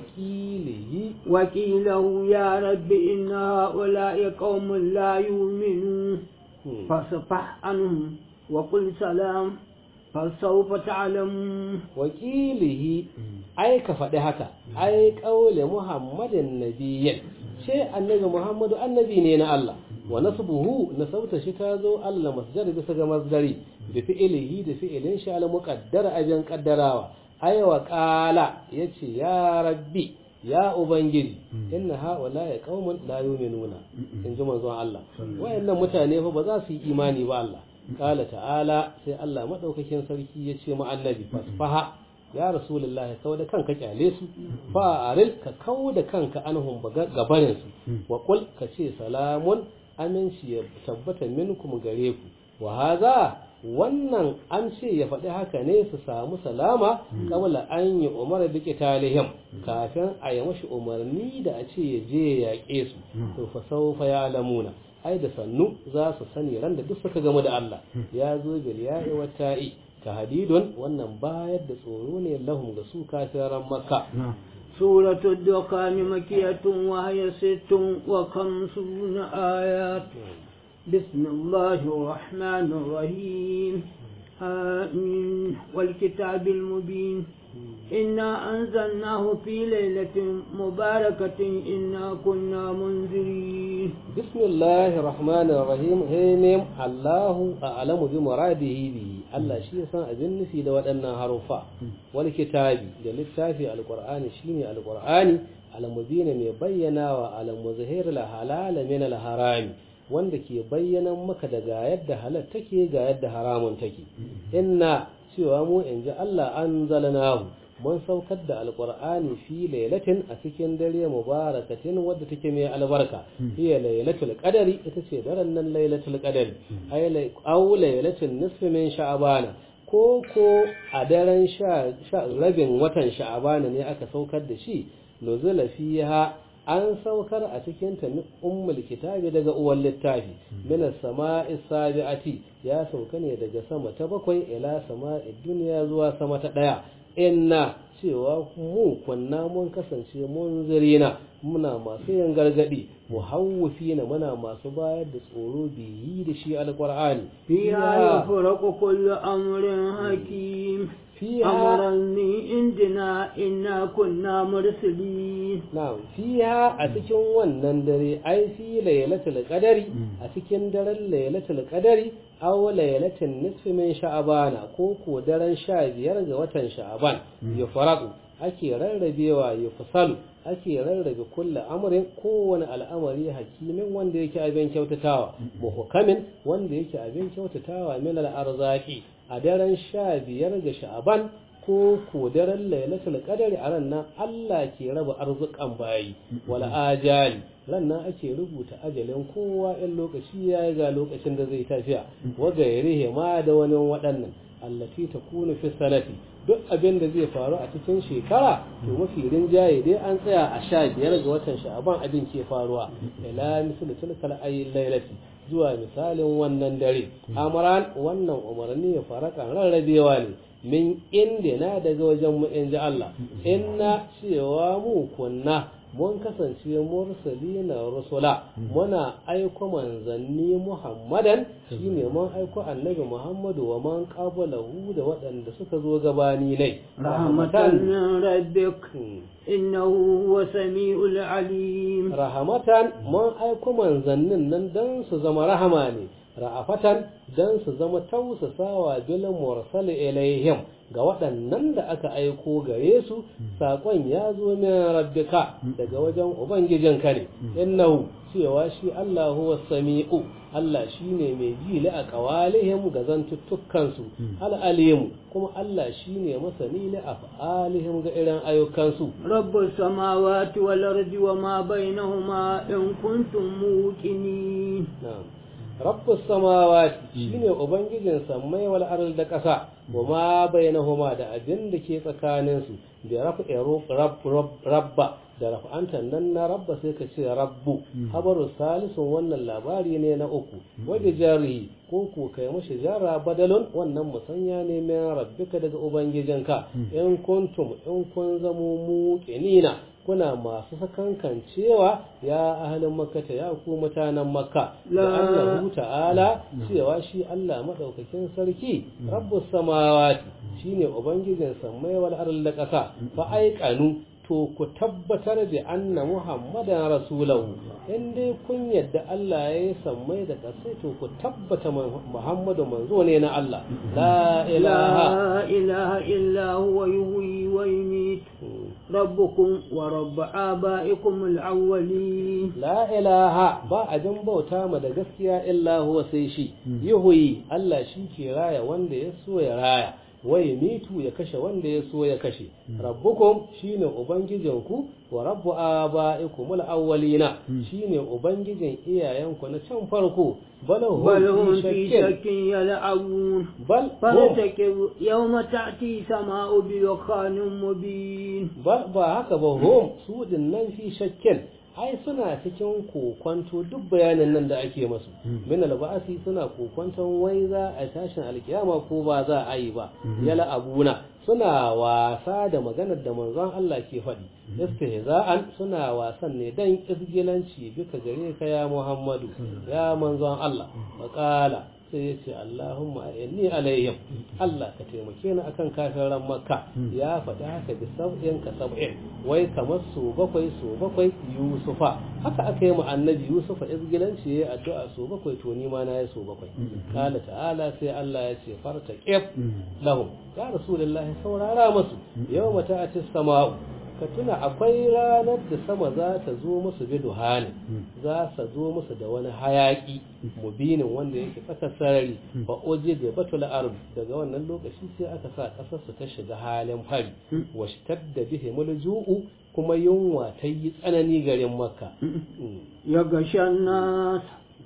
wakilihi wakilahu ya rabbi inna ha'ula'i qaumun la yu'minun fasfah anhum wa qul salam fasawfa ta'lamun wakilihi ai ka faɗi haka ai qaule muhammadin nabiyyin ce annabi muhammadu annabi ne na Allah wa nasbuhu nasauta shi ta zo Allah masdar bisa ga masdari bi fi'ilihi da fi'ilin shi al muqaddara abin qaddarawa ai wa qala yace ya rabbi ya ubangiji inna haula ya qaumun la yu'minuna in ji manzon Allah wayannan mutane fa ba za su yi imani ba Allah kala ta'ala sai Allah madaukakin sarki ya ce ma annabi fasfaha ya rasulullahi kau da kanka kyale su fa aril ka kau da kanka anhum gabarin su wa qul ka ce salamun aminci ya tabbata minkum gare ku wa hadha wannan an ce ya faɗi haka ne su samu salama kabla an yi umar da talihim kafin a yi mashi umarni da a ce ya je ya yaƙe su to fa saufa ya lamuna ai da sannu za su sani ran da duk suka gamu da Allah ya zo bil ya'i wa ta'i ka hadidun wannan bayar da tsoro ne lahum ga su kafiran makka سورة الدخان مكية وهي ست وخمسون آيات بسم الله الرحمن الرحيم آمين والكتاب المبين إنا أنزلناه في ليلة مباركة إنا كنا منذرين بسم الله الرحمن الرحيم هينم الله أعلم بمراده به الله شيء سان أبن في دوات أن حرفا والكتاب للتافي القرآن شيني القرآن على مبين مبينا وعلى مظهر الحلال من الحرام wanda ke bayyana maka da ga yadda halal take ga yadda haramun take inna cewa mu in ji Allah an zalanahu mun saukar da alqur'ani fi lailatin a cikin dare mubarakatin wadda take mai albarka hiya lailatul qadari ita ce daren nan lailatul qadari ay aw lailatul nisfi min sha'bana ko ko a daren sha rabin watan sha'bana ne aka saukar da shi nuzula fiha an saukar a cikin ta ummul kitabi daga uwan littafi min as-sama'i sabi'ati ya sauka ne daga sama ta bakwai ila sama'i duniya zuwa sama ta daya inna cewa mu kunna mun kasance mun zirina muna masu yin gargadi muhawwifina muna masu bayar da tsoro biyi da shi alqur'ani fiha yafraqu kullu amrin hakim fiha amran min indina inna kunna mursalin na'am fiha a cikin wannan dare ai fi lailatul qadari a cikin daren lailatul qadari aw lailatul nisfi min sha'bana ko ko daren 15 ga watan sha'ban ya faraqu ake rarrabewa ya fasalu ake rarrabe kulle amrin kowane al'amari hakimin wanda yake abin kyautatawa muhukamin wanda yake abin kyautatawa min al'arzaki a daren sha biyar ga sha'aban ko ko daren lailatul qadari a ran nan Allah ke raba arzukan bayi wala ajali ran nan ake rubuta ajalin kowa in lokaci yayi ga lokacin da zai tafiya wa gairihi ma da wani waɗannan allati takunu fi sanati duk abin da zai faru a cikin shekara to mafi rinjaye dai an tsaya a sha biyar ga watan sha'aban abin ke faruwa ila misal tilkal ayi lailati zuwa misalin wannan dare amran wannan umarni ya faraka rarrabewa ne min inda na daga wajen mu in ji Allah inna cewa mu kunna mun kasance mursalina rusula muna aiko manzanni muhammadan shine mun aiko annabi muhammadu wa man qablahu da waɗanda suka zo gabani ne rahmatan min rabbik innahu huwa samiul alim rahmatan mun aiko manzannin nan dan su zama rahama ne ra'afatan dan su zama tausasawa bil mursal ilaihim ga waɗannan da aka aiko gare su saƙon ya zo min rabbika daga wajen ubangijinka ne innahu cewa shi Allah huwa sami'u Allah shine mai ji li a qawalihim ga zantuttukan su al'alimu kuma Allah shine masani li af'alihim ga irin ayyukan su rabbus samawati wal ardi wa ma bainahuma in kuntum muqinin na'am rabbus samawati shine ubangijin sammai wal ardi da ƙasa wa ma bainahuma da abin da ke tsakanin su da rafi rabba da raf'antan nan na rabba sai ka ce rabbu habaru salisun wannan labari ne na uku waje jarihi ko ko kai mashi jara badalun wannan musanya ne min rabbika daga ubangijinka in kuntum in kun zamo muqinina kuna masu sakankan cewa ya ahalin makkata ya ku mutanen makka da Allah ta'ala cewa shi Allah madaukakin sarki rabbus samawati shine ubangijin sammai wal ardi da ƙasa fa aiqanu to ku tabbatar da anna muhammadan rasulahu in dai kun yadda Allah ya yi sammai da ƙasai to ku tabbata muhammadu manzo ne na Allah la ilaha ilaha illa huwa yuhyi wa yumiit ربكم ورب آبائكم الأولين la ilaha ba abin bauta ma da gaskiya illa huwa sai shi yuhuyi Allah shi ke raya wanda ya so ya raya wai mitu ya kashe wanda ya so ya kashe rabbukum shine ubangijinku wa rabbu abaikum al-awwalina shine ubangijin iyayenku na can farko bal بل هم hum في fi shakkin شك يلعبون bal hum فارتكب يوم تأتي سماء بدخان مبين ba ba haka ba hum su din nan fi shakkin ai suna cikin kokwanto duk bayanin nan da ake masu min alba'asi suna kokwanton wai za a tashin alkiyama ko ba za a yi ba yala abuna suna wasa da maganar da manzon Allah ke faɗi istihza'an suna wasan ne dan isgilanci bika gare ka ya Muhammadu ya manzon Allah maqala sai ya ce Allahumma inni alaihim Allah ka taimake ni akan kafiran makka ya faɗi haka bi sab'in ka sab'in wai kamar su bakwai su bakwai yusufa haka aka yi mu annabi yusufa izgilanci yayi addu'a su bakwai to ni ma na yi su bakwai kala ta'ala sai Allah ya ce farta qif lahum ya rasulullahi saurara musu yawma ta'ati sama'u ka tuna akwai ranar da sama za ta zo musu bi duhani za ta zo musu da wani hayaki mubinin wanda yake tsakar sarari ba oje da batul arab daga wannan lokaci sai aka sa kasar su ta shiga halin fari wa da bihi mulju'u kuma yunwa ta yi tsanani garin makka يغشى الناس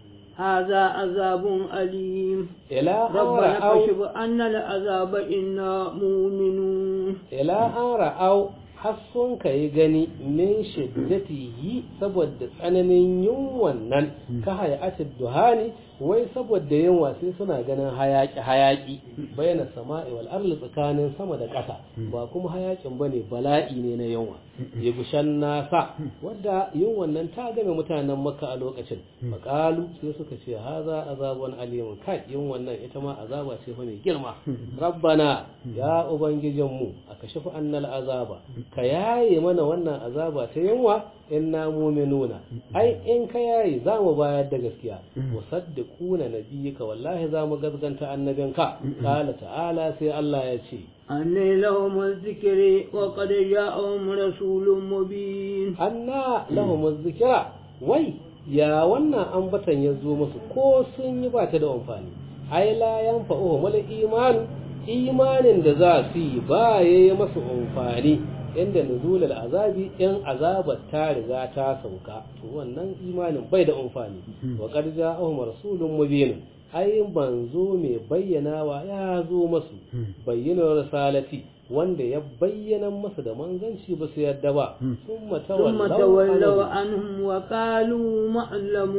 هذا عذاب أليم ila an ربنا ra'au كشف أن العذاب إنا مؤمنون ila an ra'au har sun ka yi gani min shiddatihi saboda tsananin yunwan nan ka hayatid duhani wai saboda yunwa sai suna ganin hayaki hayaki bayyana sama'i wal ardi tsakanin sama da ƙasa ba kuma hayakin bane bala'i ne na yunwa ya gushan nasa wadda yunwan nan ta game mutanen makka a lokacin makalu sai suka ce haza azabun alimun kai yunwan nan ita ma azaba ce fa mai girma rabbana ya ubangijinmu a kashe annal azaba ka yaye mana wannan azaba ta yunwa inna mu'minuna ai in ka yaye za mu bayar da gaskiya musaddiquna nabiyyika wallahi za mu gazganta annabinka qala ta'ala sai Allah ya ce أني لهم الذكر وقد جاءهم رسول مبين anna lahum zikira wai ya wannan ambatan ya zo musu ko sun yi ba ta da amfani ai la yanfa'uhum wal iman imanin da za su yi ba yayi masu amfani inda nuzulul azabi in azabar ta riga ta sauka to wannan imanin bai da amfani wa qad ja'ahum rasulun mubin ai banzo mai bayyanawa ya zo masu bayyanar risalati wanda ya bayyana masa da manzanci ba su yadda ba ثم summa tawallaw تولوا anhu. عنهم وقالوا معلم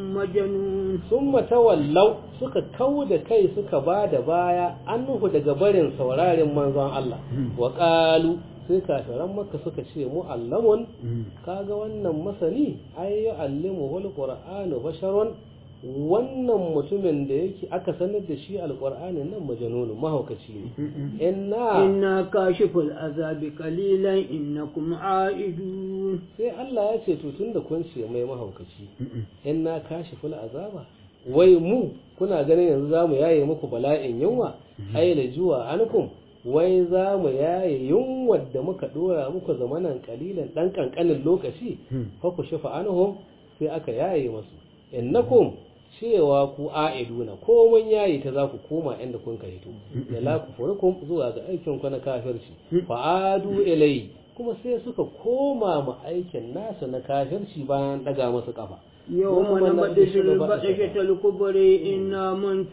مجنون summa tawallaw suka kau da kai suka ba da baya annuhu daga barin saurarin manzon Allah wa qalu sai kafiran makka suka ce mu'allamun kaga wannan masani ay yu'allimuhu alqur'anu basharun wannan mutumin da yake aka sanar da shi alqur'ani nan majanunu mahaukaci ne inna إنا كاشف العذاب قليلا إنكم عائدون sai Allah ya ce to tunda kun ce mai mahaukaci inna kashiful azaba wai mu kuna ganin yanzu zamu yaye muku bala'in yunwa ai la juwa ankum wai za mu yaye yunwar da muka dora muku zamanan kalilan dan kankanin lokaci fa ku shafa anhum sai aka yaye masu innakum cewa ku a'iduna ko mun yayi ta za ku koma inda kun ka hito da la ku furukum zuwa ga aikin ku na kafirci fa adu ilai kuma sai suka koma mu aikin nasu na kafirci bayan daga masu kafa يوم نبدش البطشة الكبرى إنا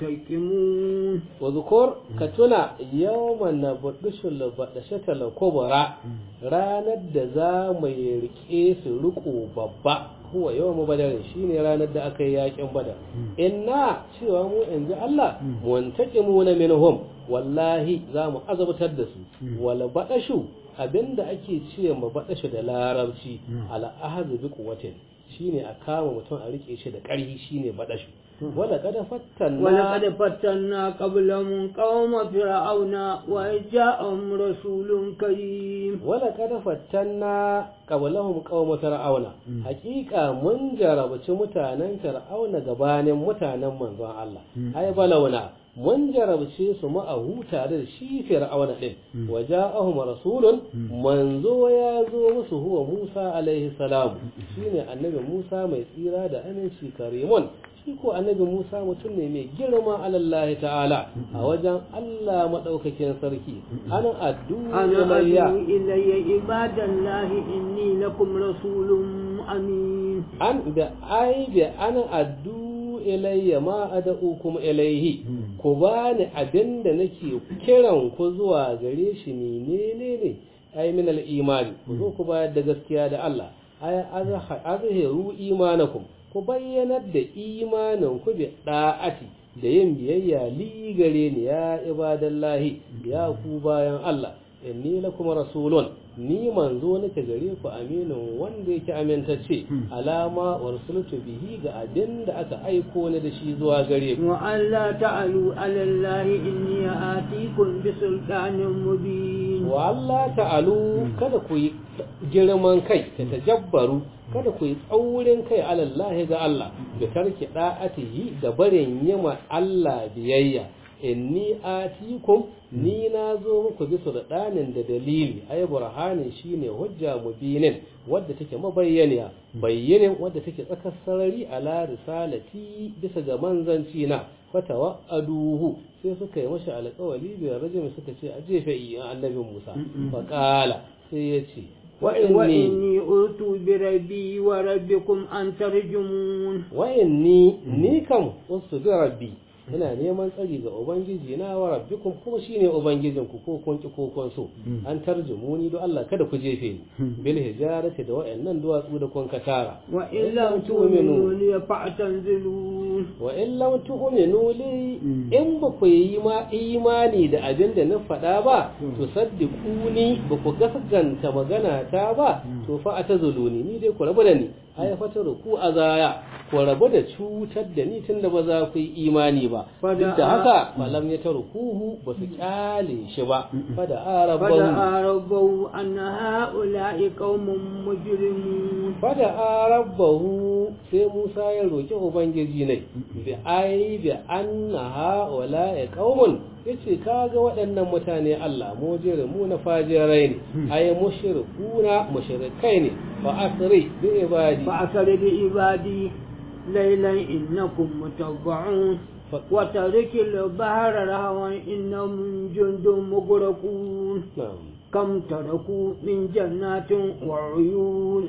منتقمون وذكر كتنا يوم نبدش البطشة الكبرى ranar da za mu rike su riko babba huwa yawan badarin shine ranar da aka yi yakin badar inna cewa mu in ji Allah muntaqimu na minhum wallahi za mu azabtar da su wala badashu abinda ake ce ma badashu da larabci ala ahzu bi quwwatin shine a kama mutum a rike shi da ƙarfi shine badashu wala kada fattanna ولقد فتنا قبلهم قوم فرعون وجاءهم رسول كريم wala kada fattanna qablahum qaum fir'auna hakika mun jarabci mutanen fir'auna gabanin mutanen manzon Allah ai balawna mun jarabce su ma'ahu tare da shi fir'auna din waja'ahum rasulun manzo ya zo musu huwa Musa alaihi salam shine annabi Musa mai tsira da aminci karimun shi ko annabi Musa mutum ne mai girma alallahi ta'ala a wajen Allah madaukakin sarki ana addu أنا ilayya أدعو إلي عباد الله إني لكم رسول أمين an da ai da ana addu ilayya ma ad'ukum ilayhi ku bani abinda nake kiran ku zuwa gare shi menene ne ai min al-imani ku zo ku bayar da gaskiya da Allah ai azhiru imanakum ku bayyanar da imanin ku bi da'ati da yin biyayya li gare ni ya ibadallahi ya ku bayan Allah inni lakum rasulun ni manzo nake gare ku aminin wanda yake amintacce alama warsultu bihi ga abin da aka aiko ni da shi zuwa gare ku وأن لا تعلوا على الله إني آتيكم بسلطان مبين wa Allah ta'alu kada ku yi girman kai ta tajabbaru kada ku yi tsaurin kai alallahi ga Allah da tarki da'atihi da barin yima Allah biyayya inni atikum ni na zo muku bisa da ɗanin da dalili ai burhanin shine hujja mubinin wadda take mabayyaniya bayyanin wadda take tsakar sarari ala risalati bisa ga manzanci na fatawa aduhu sai suka yi mashi alƙawari biyar rajin suka ce a jefe iya annabin Musa faqala sai ya ce wa'inni وإني أرت بربي وربكم أن ترجمون wa'inni ni kam wasu bi rabbi ina neman tsari ga ubangiji na wa rabbikum kuma shine ubangijin ku ko kun ki ko kun so an tarjumuni do Allah kada ku jefe ni bil hijarati da wa'annan duwatsu da kun katara وإن لم تؤمنوا لي فاعتزلون wa in lam tu'minu li in ba ku yi ma imani da abin da na faɗa ba to saddiquni ba ku gaskanta magana ta ba to fa atazuluni ni dai ku rabu da ni ay fataru ku azaya ku rabu da cutar da ni tunda ba za ku yi imani ba duk da haka falam ya tarukuhu ba su kyale shi ba fada arabahu فدعا ربه أن هؤلاء قوم مجرمون fada arabahu sai Musa ya roki ubangiji ne bi ai bi anna haula ya qaumun yace kaga waɗannan mutane Allah mujire mu na fajirai ne ay mushrikuna mushrikai ne fa asri bi ibadi فأسر بعبادي ليلا إنكم متبعون وترك البحر رهوا إنهم جند مغرقون na'am كم تركوا من جنات وعيون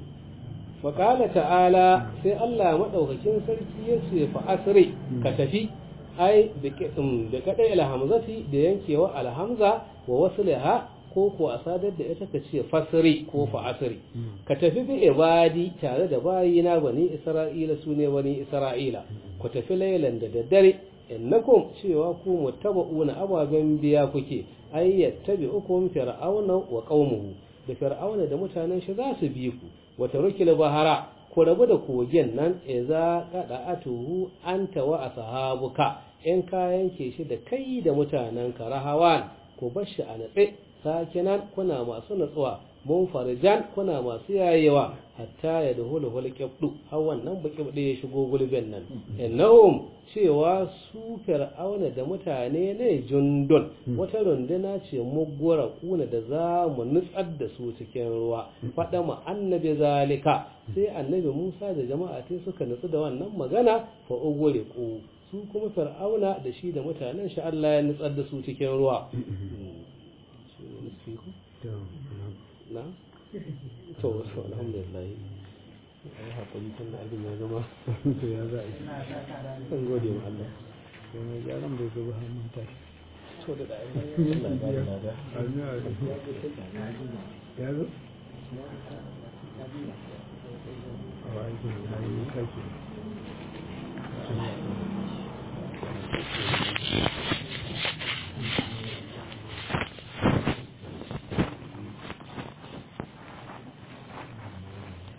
faƙala ta'ala sai Allah maɗaukakin sarki ya ce fa asri ka tafi ai da kaɗai alhamzati da yankewa alhamza wa wasu liha ko ko a sadar da ita ka ce fasri ko fa asri ka tafi bi ibadi tare da bayina bani isra'ila su ne bani isra'ila ku tafi lailan da daddare innakum cewa ku muttaba'una ababen biya kuke ai yattabi'ukum fir'auna wa qaumuhu da fir'auna da mutanen shi za su bi ku wata rukil bahara ku rabu da kogin nan idza qada'atuhu anta wa ashabuka in ka yanke shi da kai da mutanen ka rahawan ku bar shi a natse sakinan kuna masu natsuwa mun farijan kuna masu yayewa hatta ya dahulu hul qibdu har wannan baki ya shigo gulbin nan innahum cewa su fir'auna da mutane ne jundun wata runduna ce muggura kuna da za mu nutsar da su cikin ruwa faɗa ma annabi zalika sai annabi Musa da jama'a sai suka nutsu da wannan magana fa ugure ku su kuma fir'auna da shi da mutanen shi Allah ya nutsar da su cikin ruwa na to alhamdulillah ai hakuri tun da abin ya zama to ya za a yi kan gode wa Allah sai mai gyaran bai zo ba hannun tashi to da da Allah ya bada lada Amin, amin. ya zo a wa aikin da ya yi kake